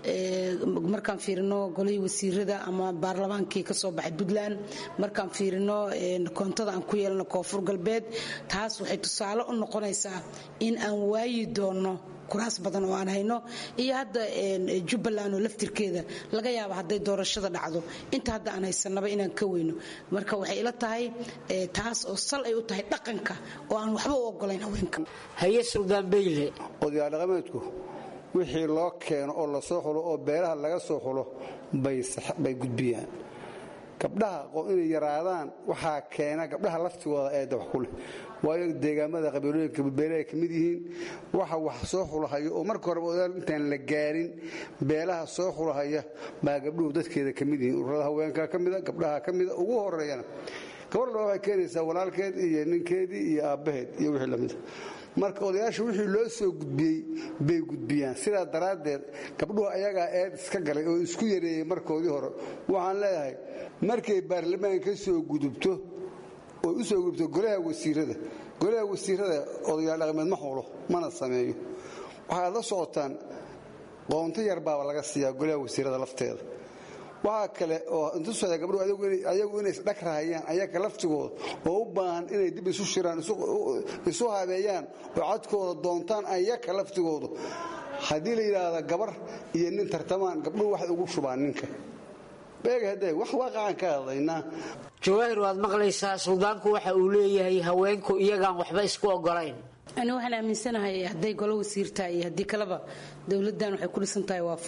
markaan fiirino golihii wasiirada ama baarlamaankii kasoo baxay puntland markaan fiirino koontada aan ku yeelano koonfur galbeed taas waxay tusaale u noqonaysaa in aan waayi doono kuraas badan oo aan hayno iyo hadda jubbaland oo laftirkeeda laga yaaba hadday doorashada dhacdo inta hadda aan haysanaba inaan ka weyno marka waxay ila tahay taas oo sal ay u tahay dhaqanka oo aan waxba u ogolayn haweenka haye suldaan beyle odayaal dhaqameedku wixii loo keeno oo lasoo xulo oo beelaha laga soo xulo bay gudbiyaan gabdhaha inay yaraadaan waxaa keena gabdhaha laftigooda eedda wax ku leh waayo deegaamada qabiilooyinka beelahay ka mid yihiin waxa wax soo xulahaya oo marka horeba odaal intaan la gaarin beelaha soo xulahaya baa gabdhuhu dadkeeda ka mid yihiin ururada haweenka ka mida gabdhaha ka mida ugu horeeyana gabadha waxay keenaysaa walaalkeed iyo ninkeedii iyo aabbaheed iyo wixii lamida marka odayaasha wixii loo soo gudbiyey bay gudbiyaan sidaa daraaddeed gabdhuhu ayagaa eed iska galay oo isku yareeyey markoodii hore waxaan leeyahay markay baarlamaan ka soo gudubto oo u soo gudubto golaha wasiirada golaha wasiirada odayaal dhaqameed ma xulo mana sameeyo waxaad la socotaan qoonto yar baaba laga siiyaa golaha wasiirada lafteeda waxaa kale oo intusaya gabdhuhu ayagu inay isdhag rahayaan ayaga laftigooda oo u baahan inay dib isu shiraan isu habeeyaan oo codkooda doontaan ayaga laftigoodu haddii la yidhaahda gabar iyo nin tartamaan gabdhuhu waxay ugu shubaan ninka beegahade wax waaqacan ka hadlaynaa jawaahir waad maqlaysaa suldaanku waxa uu leeyahay haweenku iyagaan waxba isku ogolayn ani waxaan aaminsanahay hadday golo wasiirtaa iyo haddii kaleba dowladdan waxay ku dhisan tahay waa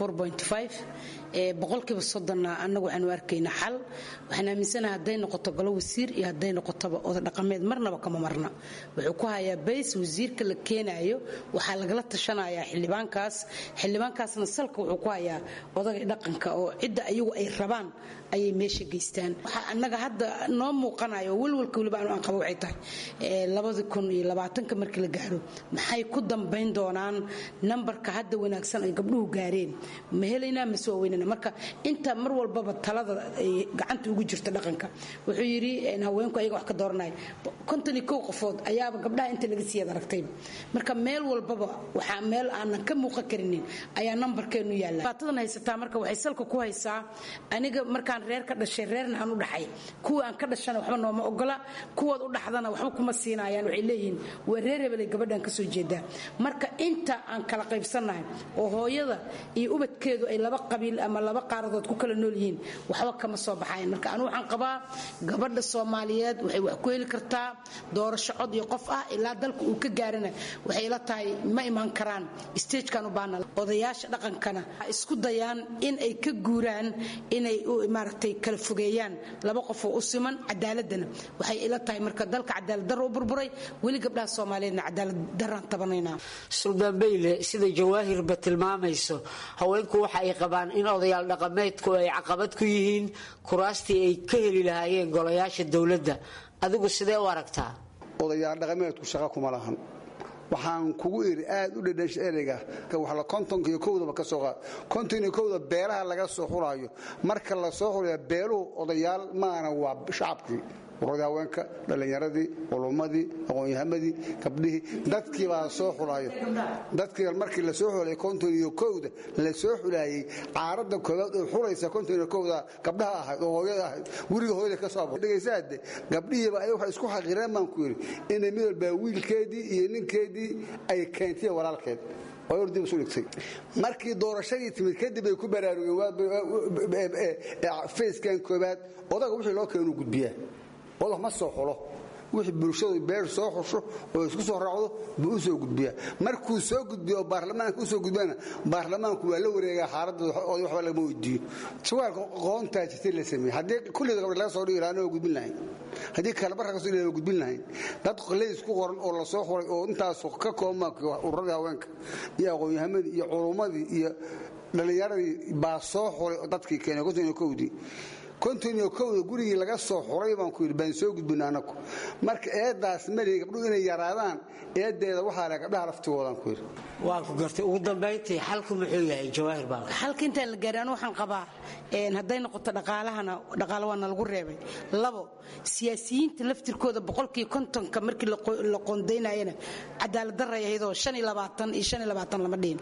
boqolkiiba soddonna annagu waxaanu arkaynaa xal waxaan aaminsanahay hadday noqoto golo wasiir iyo hadday noqotoba oda dhaqameed marnaba kama marna wuxuu ku hayaa bays wasiirka la keenaayo waxaa lagala tashanayaa xildhibaankaas xildhibaankaasna salka wuxuu ku hayaa odagay dhaqanka oo cidda ayagu ay rabaan ayay meesha geystaan waxaa annaga hadda noo muuqanayo welwalka weliba aanu aan qabo waxay tahay labadi kun iyo labaatanka markii la gaaro maxay ku dambayn doonaan nambarka hadda wanaagsan ay gabdhuhu gaareen ma helaynaa mase waa weynana marka inta mar walbaba talada ay gacanta ugu jirta dhaqanka wuxuu yidhi haweenku ayaga wax ka dooranaya konton iyo kow qofood ayaaba gabdhaha inta laga siiyad aragtayba marka meel walbaba waxaa meel aanan ka muuqan karinin ayaa nambarkeenu yaalla baatadan haysataa marka waxay salka ku haysaa aniga markaan reer ka dhashay reerna aan u dhaxay kuwa aan ka dhashana waxba nooma ogola kuwaad u dhaxdana waxba kuma siinayaan waxay leeyihiin waa reer hebelay gabadhan ka soo jeedaa marka inta aan kala qaybsannahay oo hooyada iyo ubadkeedu ay laba qabiil ama laba qaaradood ku kala nool yihiin waxba kama soo baxayan marka anu waxaan qabaa gabadha soomaaliyeed waxay wax ku heli kartaa doorasho cod iyo qof ah ilaa dalka uu ka gaarana waxay la tahay ma imaan karaan stagekan u baana odayaasha dhaqankana isku dayaan in ay ka guuraan inay maaragtay kala fogeeyaan laba qofoo u siman cadaaladana waxay ila tahay marka dalka cadaalad darro u burburay weli gabdhaha soomaaliyeedna cadaalad darraan tabanaynaa suldaan beyle sida jawaahirba tilmaamayso haweenku waxa ay qabaan in odayaal dhaqameedku ay caqabad ku yihiin kuraastii ay ka heli lahaayeen golayaasha dowladda adigu sidee u aragtaa odayaal dhaqameedku shaqa kuma lahan waxaan kugu iri aad u dhedhasha ereyga waxla kontonka iyo kowdaba ka soo qaad konton iyo kowda beelaha laga soo xulaayo marka la soo xulaya beeluhu odayaal maana waa shacabkii ururada haweenka dhallinyaradii culummadii aqoon-yahamadii gabdhihii dadkii baa soo xulayo dadkii markii la soo xulay konton iyo kowda la soo xulaayey caaradda koobaad oo xulaysa konton iyo kowda gabdhaha ahayd oo hooyada ahayd guriga hooyada ka soo dhegaysaade gabdhihiiba ayaga waxay isku xaqireen baan ku yidhi inay mid walbaa wiilkeedii iyo ninkeedii ay keentay walaalkeed dib isu dhigtay markii doorashadii timid kadib ay ku baraarugeen fayskan koobaad odaga wixii loo keenu gudbiyaa odag ma soo xulo wixii bulshadu beer soo xusho oo isku soo raacdo buu u soo gudbiyaa markuu soo gudbiyo oo baarlamaanka u soo gudbiyana baarlamaanku waa la wareegaa xaaladda oday waxba lagama weydiiyo jawaalka qoontaa jirtay la sameeyey haddii kulliga gabdha laga soo dhigi lahaa waa gudbin lahayn haddii kalabarka kasoo dhigi waa gudbin lahayn dad leys ku qoran oo la soo xuray oo intaas ka kooban ururadii haweenka iyo aqoon-yahamadii iyo culummadii iyo dhallinyaradii baa soo xuray dadkii keenay konton iyo kowdii konton iyo kowda gurigii laga soo xuray baan ku yidhi baan soo gudbina anagu marka eedaas mari gabdhuhu inay yaraadaan eedeeda waxaa leh gabdhaha laftigoodaan ku yidhi waa ku gartay ugu dambayntii xalku muxuu yahay jawaahir baa xalka intaan la gaarin anu waxaan qabaa hadday noqoto dhaqaalahana dhaqaale waa nalagu reebay labo siyaasiyiinta laftirkooda boqolkii kontonka markii la qoondaynayana cadaalad daray ahaydoo shan iyo labaatan iyo shan iyo labaatan lama dhihin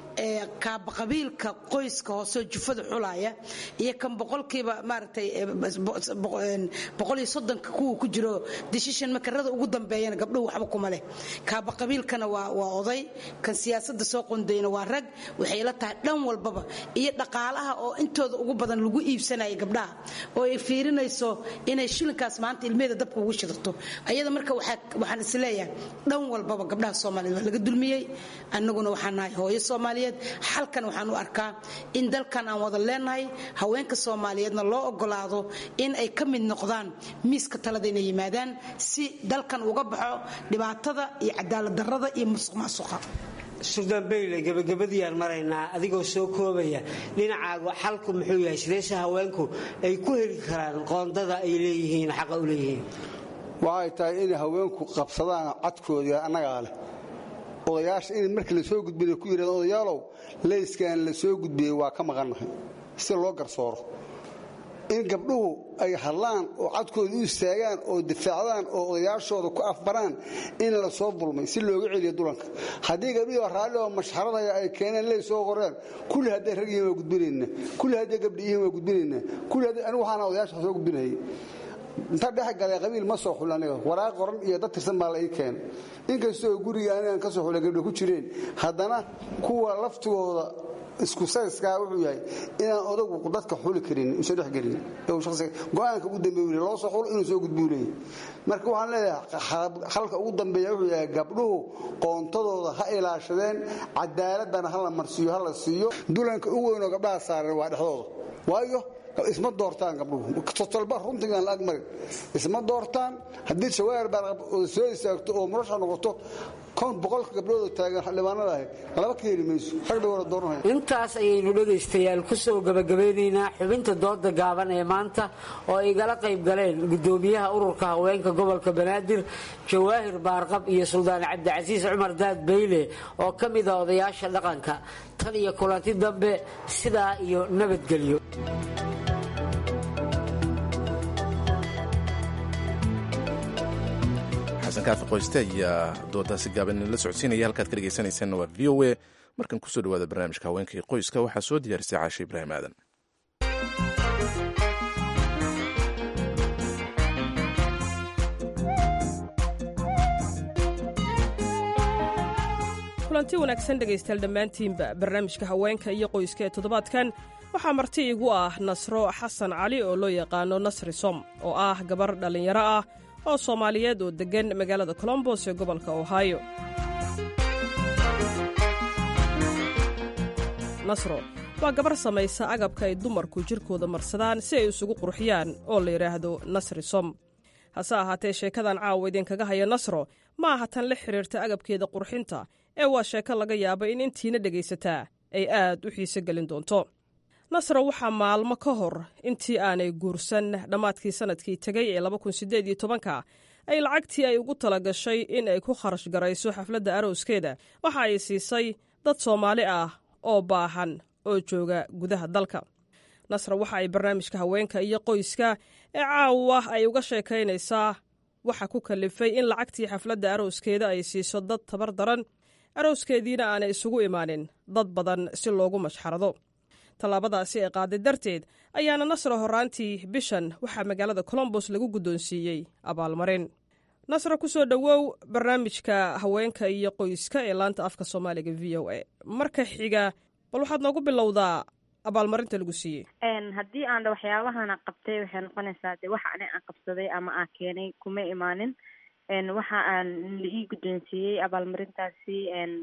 kaaba qabiilka qoyska hooseo jufada xulaya iyo kan boqolkiiba maaragtay boqol iyo soddonka kuwa ku jiro decision makarada ugu dambeeyana gabdhuhu waxba kuma leh kaaba qabiilkana waa waa oday kan siyaasadda soo qondayna waa rag waxay la tahay dhan walbaba iyo dhaqaalaha oo intooda ugu badan lagu iibsanaya gabdhaha oo ay fiirinayso inay shilinkaas maanta ilmeeda dabka ugu shidato ayada marka waxaan isleeyahay dhan walbaba gabdhaha soomaaliyeed waa laga dulmiyey annaguna waxaan nahay hooyo soomaaliyeed xalkan waxaan u arkaa in dalkan aan wada leenahay haweenka soomaaliyeedna loo ogolaado in ay ka mid noqdaan miiska talada inay yimaadaan si dalkan uga baxo dhibaatada iyo cadaalad darrada iyo musuq maasuqa suldaan beyle gebagabadiiyaan maraynaa adigoo soo koobaya dhinacaagu xalku muxuu yahay sideese haweenku ay ku heli karaan qoondada ay leeyihiin xaqa u leeyihiin waxay tahay inay haweenku qabsadaan cadkooda annagaa leh odayaasha in markii la soo gudbina ku yidhahdeen odayaalow leyskan la soo gudbiyey waa ka maqannahay si loo garsooro in gabdhuhu ay hadlaan oo cadkooda u istaagaan oo difaacdaan oo odayaashooda ku afbaraan in la soo dulmay si looga celiyo dulanka haddii gabdhihii raalli oo mashxaradaya ay keeneen ley soo qoreen kulli hadday rag yihiin waa gudbinayna kulli hadday gabdhi yihiin waa gudbinayna kulli hadday anigu waxaana odayaasha soo gudbinayay inta dhex galay qabiil ma soo xul aniga waraaq qoran iyo dad tirsan baa la ii keenay inkastoo guriga anigan ka soo xulay gabdho ku jireen haddana kuwa laftigooda isku sayskaa wuxuu yahay inaan odagu dadka xuli karin usan dhex gelin go-aanka ugu dambeey loo soo xulo inuu soo gudbuu leeyahy marka waxaan leeyahay halka ugu dambeeya wuxuu yahay gabdhuhu qoontadooda ha ilaashadeen cadaaladana ha la marsiiyo ha la siiyo dulanka u weynoo gabdhaha saaran waa dhexdooda waayo isma doortaan gabdhuhu totolba runtigaan la agmarin isma doortaan haddii jawaahir baa soo istaagto oo murasha noqoto boqolka gabdhooda taagan xildhibaanada ahayd laba ka heli mayso rag bay wada dooranaya intaas ayaynu dhegaystayaal ku soo gabagabeynaynaa xubinta dooda gaaban ee maanta oo igala qayb galeen gudoomiyaha ururka haweenka gobolka banaadir jawaahir baarqab iyo suldaan cabdicasiis cumar daad beyle oo ka mida odayaasha dhaqanka tan iyo kulanti dambe sidaa iyo nabadgelyo xasan kaafi qoyste ayaa doodaasi gaaban la socodsiinaya halkaad ka dhegaysanaysaanna waa v o a markan kusoo dhawaada barnaamijka haweenka iyo qoyska waxaa soo diyaarisay caashe ibraahim aadan kulanti wanaagsan dhegaystayaal dhammaantiinba barnaamijka haweenka iyo qoyska ee toddobaadkan waxaa marti igu ah nasro xasan cali oo loo yaqaano nasri som oo ah gabar dhallinyaro ah oo soomaaliyeed oo deggan magaalada colombos ee gobolka ohio nasro waa gabar samaysa agabka ay dumarku jirkooda marsadaan si ay isugu qurxiyaan oo la yidhaahdo nasri som hase ahaatee sheekadan caawa idinkaga haya nasro ma aha tan la xidhiirta agabkeeda qurxinta ee waa sheeko laga yaaba in intiina dhegaysataa ay aad u xiise gelin doonto nasro waxaa maalmo ka hor intii aanay guursan dhammaadkii sannadkii tegay ee ka ay lacagtii ay ugu tala gashay in ay ku kharash garayso xafladda arooskeeda waxa ay siisay dad soomaali ah oo baahan oo jooga gudaha dalka nasra waxa ay barnaamijka haweenka iyo qoyska ee caawa ay uga sheekaynaysaa waxa ku kalifay in lacagtii xafladda arooskeeda ay siiso dad tabar daran arooskeediina aanay isugu imaanin dad badan si loogu mashxarado tallaabadaasi ee qaaday darteed ayaana nasra horraantii bishan waxaa magaalada colombos lagu guddoonsiiyey abaalmarin nasra ku soo dhowow barnaamijka haweenka iyo qoyska ee laanta afka soomaaliga v o a marka xiga bal waxaad noogu bilowdaa abaalmarinta lagu siiyey haddii aan dha waxyaabahana qabtay waxay noqonaysaa de waxa ani aan qabsaday ama aan keenay kuma imaanin waxa aan la ii guddoonsiiyey abaalmarintaasi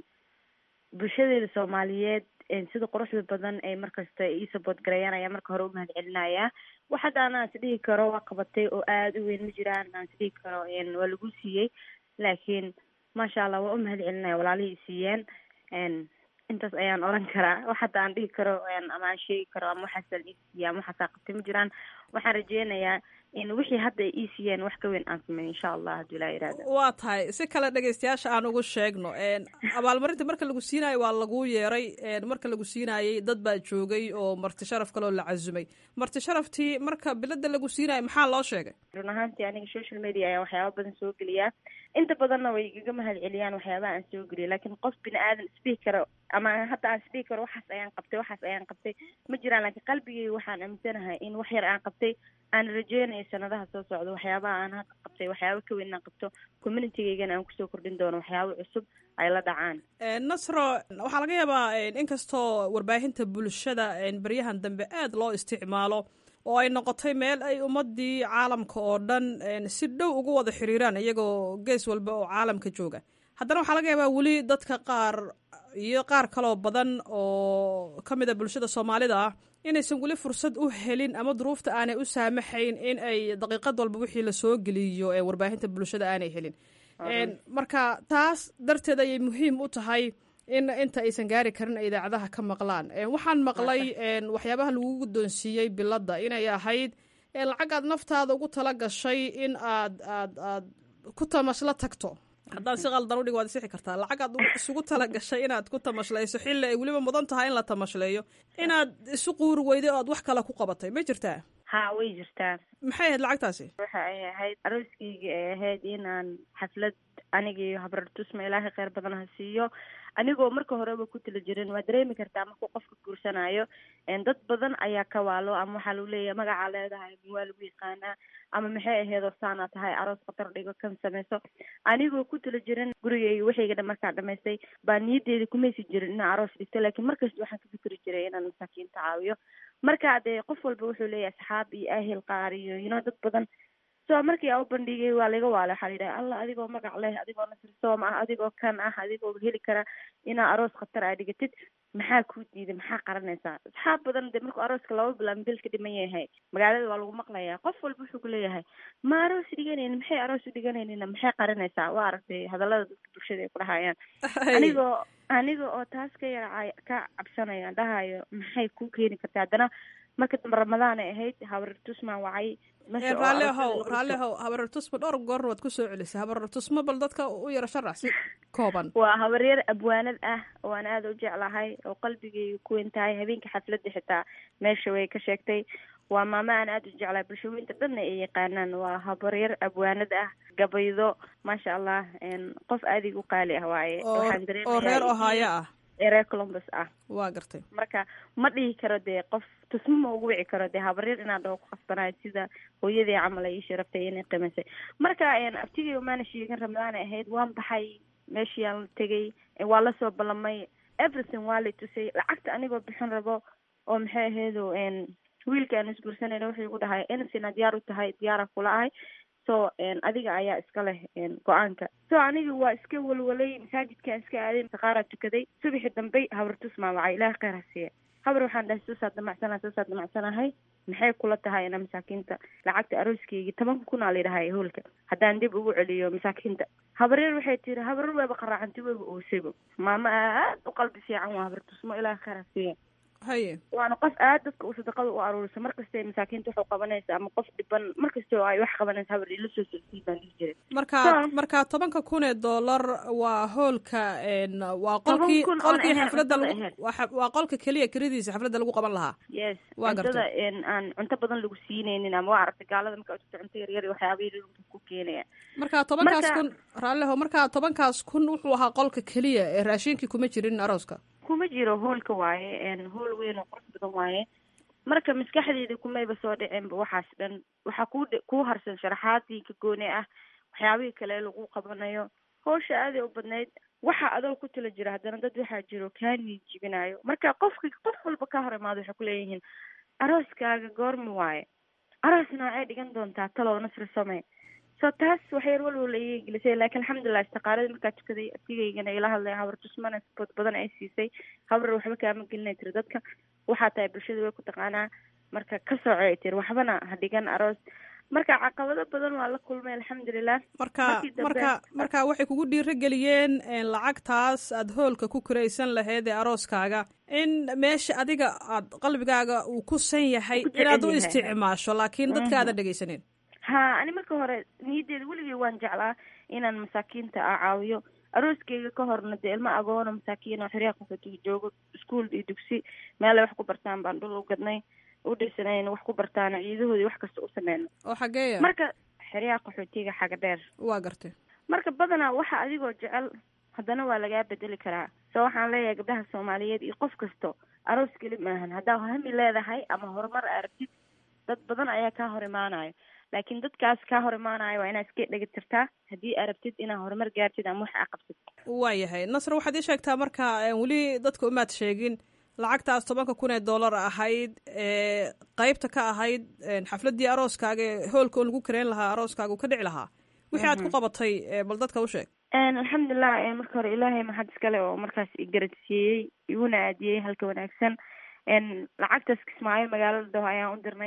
bulshadeeda soomaaliyeed sida quruxda badan ay markasta ii sabood gareeyaan ayaa marka hore u mahad celinayaa wax hadda aan is dhihi karo waa qabatay oo aada u weyn ma jiraan aan is dhihi karo waa lagu siiyey laakiin maasha allah waa u mahad celinaya walaalihii siiyeen intaas ayaan oran karaa wax hadda aan dhihi karo ama aan sheegi karo ama waxaasa la ii siiya ama waxaasaa qabtay ma jiraan waxaan rajeynayaa in wixii hadda ay ii siiyeen wax ka weyn aan sameeyo insha allah hadduu ilaa yiraahdo waa tahay si kale dhegaystayaasha aan ugu sheegno abaalmarinta marka lagu siinayo waa lagu yeeray marka lagu siinaayey dad baa joogay oo marti sharaf kaloo la casumay marti sharaftii marka bilada lagu siinayo maxaa loo sheegay run ahaantii aniga social media ayaa waxyaaba badan soo geliyaa inta badanna way igaga mahad celiyaan waxyaabaha aan soo geliyo laakiin qof bini aadan isdhihi karo ama hadda aan isdhihi karo waxaas ayaan qabtay waxaas ayaan qabtay ma jiraan laakiin qalbigeyga waxaan aaminsanahay in wax yar aan qabtay aan rajeynayo sanadaha soo socda waxyaabaha aan hadda qabtay waxyaaba ka weyn aan qabto communitygeygana aan kusoo kordhin doono waxyaaba cusub ay la dhacaan nasro waxaa laga yaabaa inkastoo warbaahinta bulshada beryahan dambe aada loo isticmaalo oo ay noqotay meel ay ummadii caalamka oo dhan si dhow ugu wada xiriiraan iyagoo gees walba oo caalamka jooga haddana waxaa laga yaabaa weli dadka qaar iyo qaar kaloo badan oo ka mid a bulshada soomaalida ah inaysan weli fursad u helin ama duruufta aanay u saamaxayn in ay daqiiqad walba wixii lasoo geliyo ee warbaahinta bulshada aanay helin marka taas darteed ayay muhiim u tahay in inta aysan gaari karin ay idaacadaha ka maqlaan waxaan maqlay waxyaabaha lagu guddoonsiiyey biladda inay ahayd lacag aad naftaada ugu tala gashay in aad aad aad ku tamasla tagto haddaan si qaldan udhig waad isixi kartaa lacag aad isugu tala gashay inaad ku tamashlayso xilli ay weliba mudan tahay in la tamashleeyo inaad isu quuri weyday oo aad wax kale ku qabatay ma jirtaa ha way jirtaa maxay ahayd lacagtaasi waxa ay ahayd arooskeyga ay ahayd inaan xaflad anigii habrartusma ilaahay kheyr badan ha siiyo anigoo marka horeba ku tala jirin waa dareemi kartaa markuu qofka guursanayo dad badan ayaa ka waalo ama waxaa lagu leeyahay magacaa leedahay waa lagu yaqaanaa ama maxay aheedoo saana tahay aroos khatar dhigo kan sameyso anigoo ku tala jirin gurigeyga waxayga dhan markaa dhamaystay baa niyaddeeda kumaysi jirin inaan aroos dhigto laakiin markasta waxaan ka fikri jiray inaan masaakiinta caawiyo marka dee qof walba wuxuu leeyahay asxaab iyo ahel qaar iyo you know dad badan so markii a u bandhigay waa laga waala waxaa la yidhaha allah adigoo magac leh adigoo nasri soom ah adigoo kan ah adigoo heli kara inaa aroos khatar aa dhigatid maxaa kuu diiday maxaa qaranaysaa asxaab badan dee markuu arooska laba bilaan bil ka dhiman yahay magaalada waa lagu maqlayaa qof walba wuxuu kuleeyahay ma aroos dhiganaynin maxay aroos u dhiganaynin maxay qaranaysaa waa aragtay hadallada dadka bulshada ay ku dhahayaan anigoo aniga oo taas ka yara ka cabsanaya dhahayo maxay kuu keeni kartaa haddana marka dambe ramadaan ay ahayd habartusmaan wacay raalli ahow raalli ahow habarartusma dhowr goorna waad kusoo celisay habarartusma bal dadka u yaro sharax si kooban waa habaryar abwaanad ah oo aan aada u jeclahay oo qalbigayga ku weyn tahay habeenka xafladda xitaa meesha way ka sheegtay waa maamo aan aada u jeclahay bulshooyinta dhanna ay yaqaanaan waa habaryar abwaanad ah gabaydo maasha allah qof aadiga u qaali ah waaye waxaan oo reer ohaayo ah reer columbus ah waa gartay marka ma dhihi karo dee qof tusmo ma ugu wici karo dee habaryar inaan dhaho ku khasbanayo sida hooyadii camal ay ii sharaftay inay qimaysay marka abtigay maana sheegin ramadaan ay ahayd waan baxay meeshiiyaan la tegay waa lasoo ballamay everything waa la tusay lacagta anigoo bixin rabo oo maxay ahaydo wiilka aan isguursanayna wuxuu igu dhahay insina diyaar u tahay diyaara kula ahay so adiga ayaa iska leh go-aanka so aniga waa iska walwalay masaajidkaan iska aaday saqaaraa tukaday subaxi dambe habartus maa wacay ilaah kheyr ha siiya habar waxaan dhahay soosaa damacsana soosaa damacsanahay maxay kula tahay ina masaakiinta lacagta arooskeygi tobanka kun aa layidhahay hoolka haddaan dib ugu celiyo masaakiinta habaryar waxay tiri habaryar wayba qaraacanti wayba oosaybo maamo aad u qalbi fiican waa habartusmo ilaah kheyr ha siiya haye waana qof aad dadka uu sadaqada u aruurisa markasta masaakiinta waxu qabanaysa ama qof dhiban markasta oo ay wax qabanaysa habar ila soo socsiy baan dhihi jiray marka marka tobanka kun ee dollar waa hoolka waa qolkii qolkii xafladda waa qolka keliya kiradiisa xafladda lagu qaban lahaa yes waa cuntada aan cunto badan lagu siinaynin ama waa aragtay gaalada marka uta cunto yaryar waxyaaba yar ku keenaya marka tobankaas kun raalliho marka tobankaas kun wuxuu ahaa qolka keliya ee raashinkii kuma jirin arooska kuma jiro hoolka waaye hool weyn oo qurux badan waaye marka maskaxdeeda kumayba soo dhiceenba waxaas dhan waxaa ku kuu harsan sharaxaadii ka goone ah waxyaabihii kale lagu qabanayo hawsha aaday u badnayd waxa adoo ku tala jira haddana dad waxaa jiro kaa niijibinayo marka qofka qof walba ka hor imaado waxay kuleeyihiin arooskaaga goorma waaye aroos noocee dhigan doontaa talow nasri samey so taas waxyar walwala iga gelisay laakiin alxamdulilah istaqaaladii markaa tukaday abtigaygana ila hadlay habar tusmana sabod badan ay siisay habar waxba kaama gelinay tiri dadka waxaa tahay bulshada way ku taqaanaa marka ka soco ay tiri waxbana ha dhigan aroos marka caqabado badan waa la kulmay alxamdulilah marka marka marka waxay kugu dhiiro geliyeen lacagtaas aad hoolka ku kiraysan lahayd ee arooskaaga in meesha adiga aad qalbigaaga uu ku san yahay inaad u isticmaasho laakiin dadka aadan dhegaysanin ha ani marka hore niyaddeeda weligay waan jeclaa inaan masaakiinta a caawiyo arooskeyga ka horna dee ilmo agoona masaakiin oo xeryaha qaxootiga joogo iskuol iyo dugsi meelay wax ku bartaan baan dhul u gadnay u dhisanayn wax ku bartaan ciidahoodii wax kasta u sameyno oo xageeya marka xeryaha qaxootiga xaga dheer waa gartay marka badanaa waxa adigoo jecel haddana waa lagaa bedeli karaa so waxaan leeyahay gabdhaha soomaaliyeed iyo qof kasto aroos keli maahan haddaa hami leedahay ama horumar aragtid dad badan ayaa kaa hor imaanayo laakiin dadkaas kaa hor imaanayo waa inaad iska dhegi tirtaa haddii aad rabtid inaad horumar gaartid ama wax aa qabsad waayahay nasr waxaad ii sheegtaa marka weli dadka umaad sheegin lacagtaas tobanka kun ee dollar ahayd ee qeybta ka ahayd xafladdii arooskaaga ee hoolka oo lagu kareyn lahaa arooskaaga uu ka dhici lahaa wixii aad ku qabatay bal dadka u sheeg alxamdulilah marka hore ilaahay maxad iskale oo markaas igaradsiiyey iguna aadiyey halka wanaagsan lacagtaas kismaayo magaalada daho ayaan u dirnay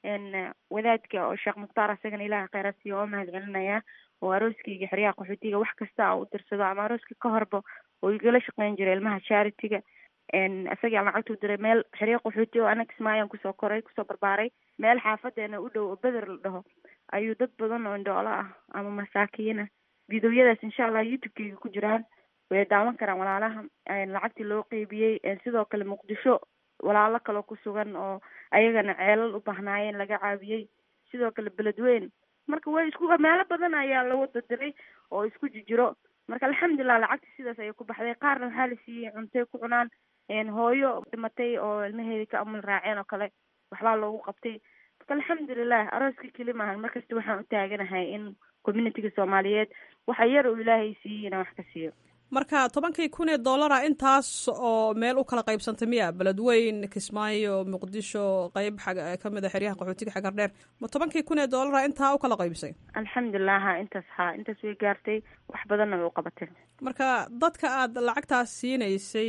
wadaadka oo sheekh mukhtaar asagana ilaha kheyraadsiiyo oo mahad celinaya oo arooskeyga xeryaha qaxootiga wax kasta a u dirsado ama arooska ka horba oo igala shaqeyn jiray ilmaha charity-ga isagaa lacagtuu diray meel xeryo qaxooti oo anaga kismaayaan kusoo koray kusoo barbaaray meel xaafadeena u dhow oo beder la dhaho ayuu dad badan oo indhoolo ah ama masaakiina videoyadaas insha allah youtube-keyga ku jiraan way daawan karaan walaalaha lacagtii loo qeybiyey sidoo kale muqdisho walaalo kaloo ku sugan oo ayagana ceelal u bahnaayeen laga caawiyey sidoo kale beledweyn marka way isku meelo badan ayaa lagu dadiray oo isku jijiro marka alxamdulilah lacagta sidaas ayay ku baxday qaarna waxaa la siiyey cuntay ku cunaan hooyo dhimatay oo ilmaheeda ka amul raaceen oo kale waxbaa loogu qabtay marka alxamdulilah arooska keli maahan markasta waxaan u taaganahay in communitiga soomaaliyeed waxa yar uu ilaahay siiyey inaan wax ka siiyo marka tobankii kun ee dollara intaas oo meel u kala qaybsantay miya beledweyn kismaayo muqdisho qeyb ka mid a xeryaha qaxootiga xagar dheer ma tobankii kun ee dollara intaa u kala qaybsay alxamdulilah ha intaas ha intaas way gaartay wax badanna way u qabatay marka dadka aad lacagtaas siinaysay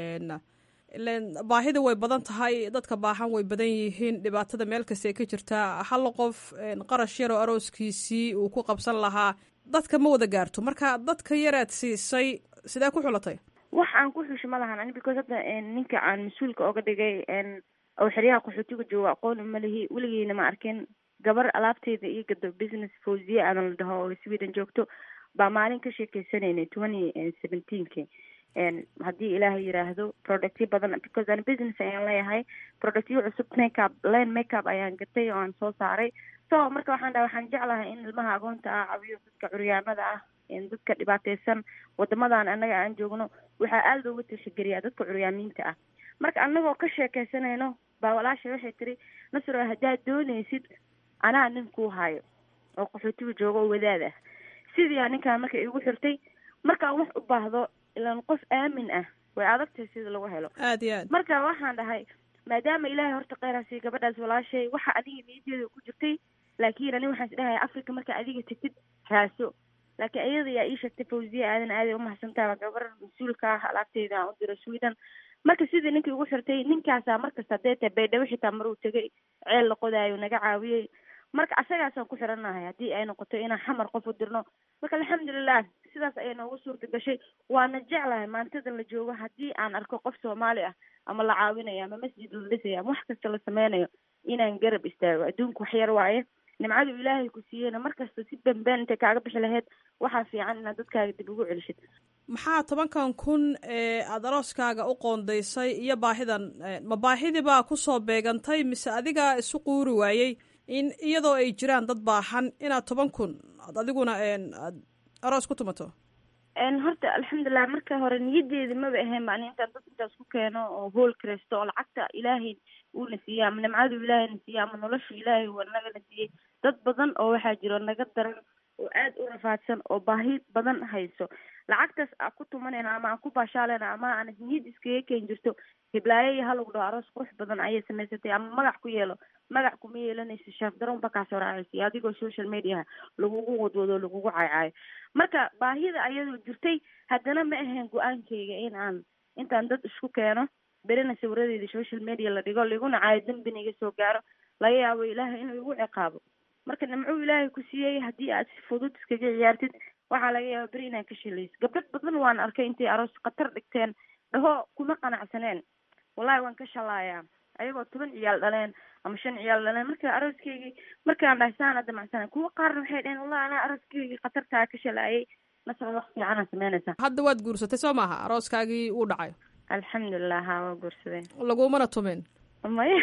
ilen baahida way badan tahay dadka baahan way badan yihiin dhibaatada meel kasta ay ka jirtaa hal qof qarash yar oo arooskiisii uu ku qabsan lahaa dadka ma wada gaarto marka dadka yaraad siisay sidee ku xulatay wax aan ku xusho ma lahan ani because hadda ninka aan mas-uulka oga dhigay oo xeryaha qaxootiga jooga aqoon uma lihi weligeena ma arkin gabar alaabteeda iyo gado business fawziye aadan la dhaho oo sweden joogto baa maalin ka sheekeysanaynay twenty seventeenki haddii ilaahay yiraahdo productyo badan because an business ayaan leeyahay productyo cusub makeup len makeup ayaan gatay oo aan soo saaray so marka waxaan dhaha waxaan jeclahay in ilmaha agoonta ah cawiyo dadka curyaamada ah dadka dhibaateysan wadamadan annaga aan joogno waxaa aada looga tashageliyaa dadka curyaamiinta ah marka annagoo ka sheekeysanayno baa walaasha waxay tiri nasro haddaad doonaysid anaa nin kuu hayo oo qaxootiga jooga oo wadaad ah sidii a ninkaan marka igu xirtay markaan wax u baahdo ilaan qof aamin ah way adagtahay sida lagu helo aad iyo aad marka waxaan dhahay maadaama ilaahay horta kheyraasiy gabadhaas walaashay waxa adiga niyadeeda ku jirtay laakiin ani waxaan isdhahay africa marka adiga tegtid raaso laakiin iyada yaa ii sheegtay fawziya aadan aaday umahadsantaha gabar mas-uulka ah alaabteyda aan u diro sweden marka sidii ninkii ugu xirtay ninkaasaa markasta hadee tahay baydhabo xitaa maruu tegay ceel la qodaayo naga caawiyey marka asagaasaan ku xiranahay haddii ay noqoto inaan xamar qof u dirno marka alxamdulilah sidaas ayay noogu suurta gashay waana jeclahay maantadan la joogo haddii aan arko qof soomaali ah ama la caawinayo ama masjid la dhisayo ama wax kasta la sameynayo inaan garab istaago adduunka wax yar waaye nimcadu ilaahay ku siiyeyna markasta si beenbeen intay kaaga bixi lahayd waxaa fiican inaad dadkaaga dib ugu celishid maxaa tobankan kun ee aada arooskaaga u qoondaysay iyo baahidan ma baahidii baa kusoo beegantay mise adigaa isu quuri waayey in iyadoo ay jiraan dad baahan inaad toban kun ad adiguna aad aroos ku tumato horta alxamdulilah marka hore niyadeeda maba ahayn bani intaan dad intaas ku keeno oo hool kareysto oo lacagta ilaahay uuna siiyey ama nimcadu ilaahayna siiyey ama nolosha ilaahay waa nagana siiyey dad badan oo waxaa jiro naga daran oo aada u rafaadsan oo baahi badan hayso lacagtaas aan ku tumanayna ama aan ku baashaaleyna ama aan niyad iskaga keen jirto hiblaayo iyo halagu dhaho aroos qurux badan ayay samaysatay ama magac ku yeelo magac kuma yeelanayso shaaf daron ba kaasoo raacaysa iyo adigoo social mediaha lagugu wadwado lagugu caaycaayo marka baahida ayadoo jirtay haddana ma ahayn go-aankayga in aan intaan dad isku keeno berina sawiradeeda social media la dhigo liguna caayo dembina iga soo gaaro laga yaabo ilaahay inuu igu ciqaabo marka nimcuu ilaahay ku siiyey haddii aad si fudud iskaga ciyaartid waxaa laga yaaba beri inaad ka shilayso gabdhad badan waan arkay intay aroos khatar dhigteen dhaho kuma qanacsaneen wallahi waan ka shalaayaa ayagoo toban ciyaal dhaleen ama shan ciyaal dhaleen marka arooskaygii markaan dhahay saana damacsana kuwa qaarna waxay dhaheen wallahi anaa arooskaygii khatartaa ka shalaayay nasra wax fiicanaa sameynaysaa hadda waad guursatay soo maaha arooskaagii wuu dhacay alxamdulilah ha waa guursadeen lagumana tumin maya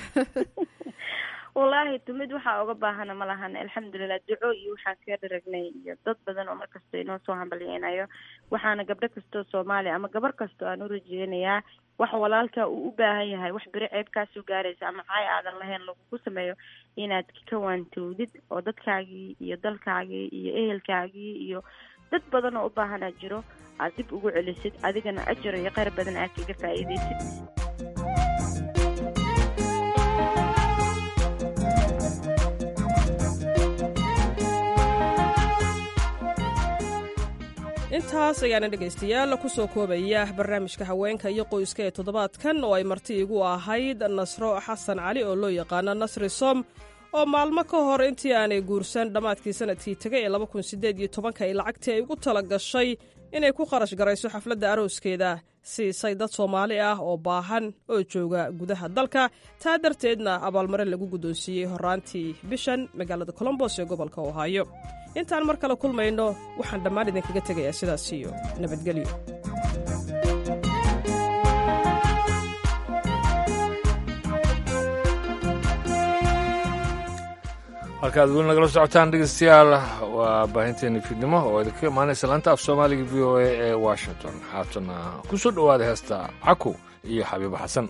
wallaahi tumid waxaa uga baahana ma lahan alxamdulilah duco iyo waxaan kaga dharagnay iyo dad badan oo markasta inoo soo hambalyeynayo waxaana gabdho kastoo soomaaliya ama gabar kastoo aan u rajeynayaa wax walaalka uu u baahan yahay wax beri ceeb kaasoo gaaraysa ama caay aadan lahayn lagugu sameeyo inaad ka waantowdid oo dadkaagii iyo dalkaagii iyo ehelkaagii iyo dad badan oo u baahanaa jiro aad dib ugu celisid adigana ajar iyo kheyr badan aad kaga faa'iidaysid intaas ayaana dhegaystayaal ku soo koobaya barnaamijka haweenka iyo qoyska ee toddobaadkan oo ay marti igu ahayd nasro xasan cali oo loo yaqaano nasri som oo maalmo ka hor intii aanay guursan dhammaadkii sanadkii tegay ee laba kun sideed iyo tobanka ay lacagtii ay ugu tala gashay inay ku kharash garayso xafladda arooskeeda siisay dad soomaali ah oo baahan oo jooga gudaha dalka taa darteedna abaalmarin lagu guddoonsiiyey horraantii bishan magaalada colombos ee gobolka ohaayo intaan mar kale kulmayno waxaan dhammaan idinkaga tegayaa sidaas iyo nabadgelyo halkaad weli nagala socotaan dhegeystayaal waa baahinteeni fiidnimo oo idinka imaanaysa laanta af soomaaliga v o a ee washington haatana ku soo dhowaada heesta caku iyo xabiibo xasan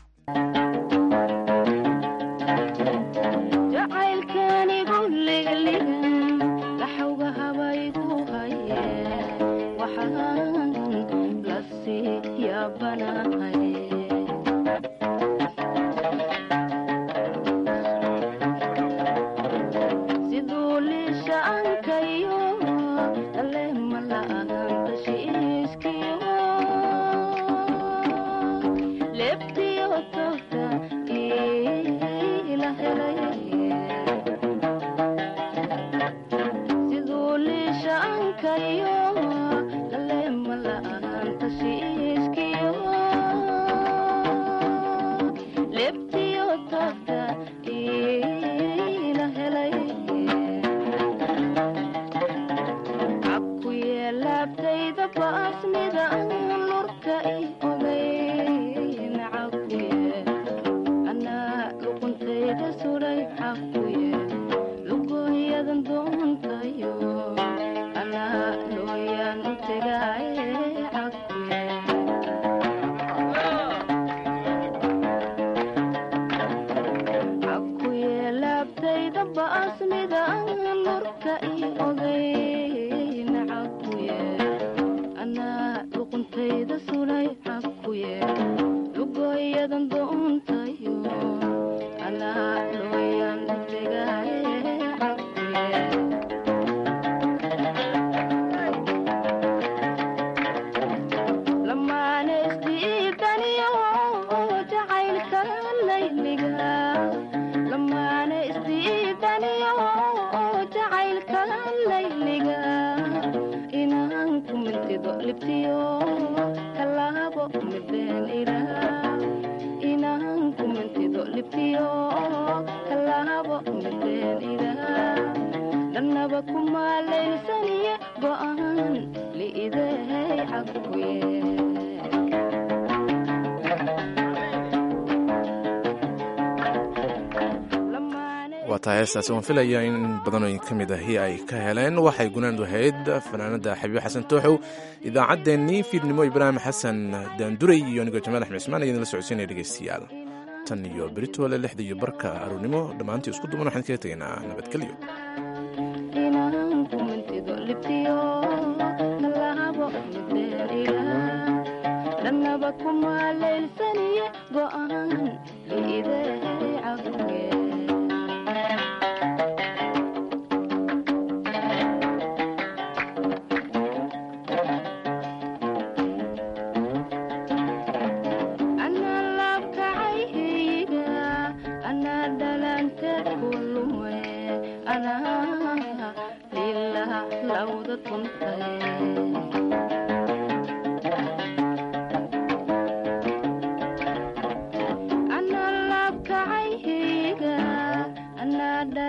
waa tahay heestaasi waan filaya in badanooyin ka mid ahi ay ka heleen waxay gunaandu ahayd fanaanada xabiib xasan tooxow idaacaddeenii fiidnimo ibraahim xasan daanduray iyo anigoo jamaal axmed cismaan ayadin la socodsiinaya dhegeystayaal tan iyo beritole lixda iyo barka aroornimo dhammaantii isku duban waxaan kaga tegaynaa nabadgelyo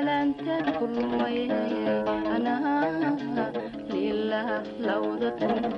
kulmay anaa lilah lawda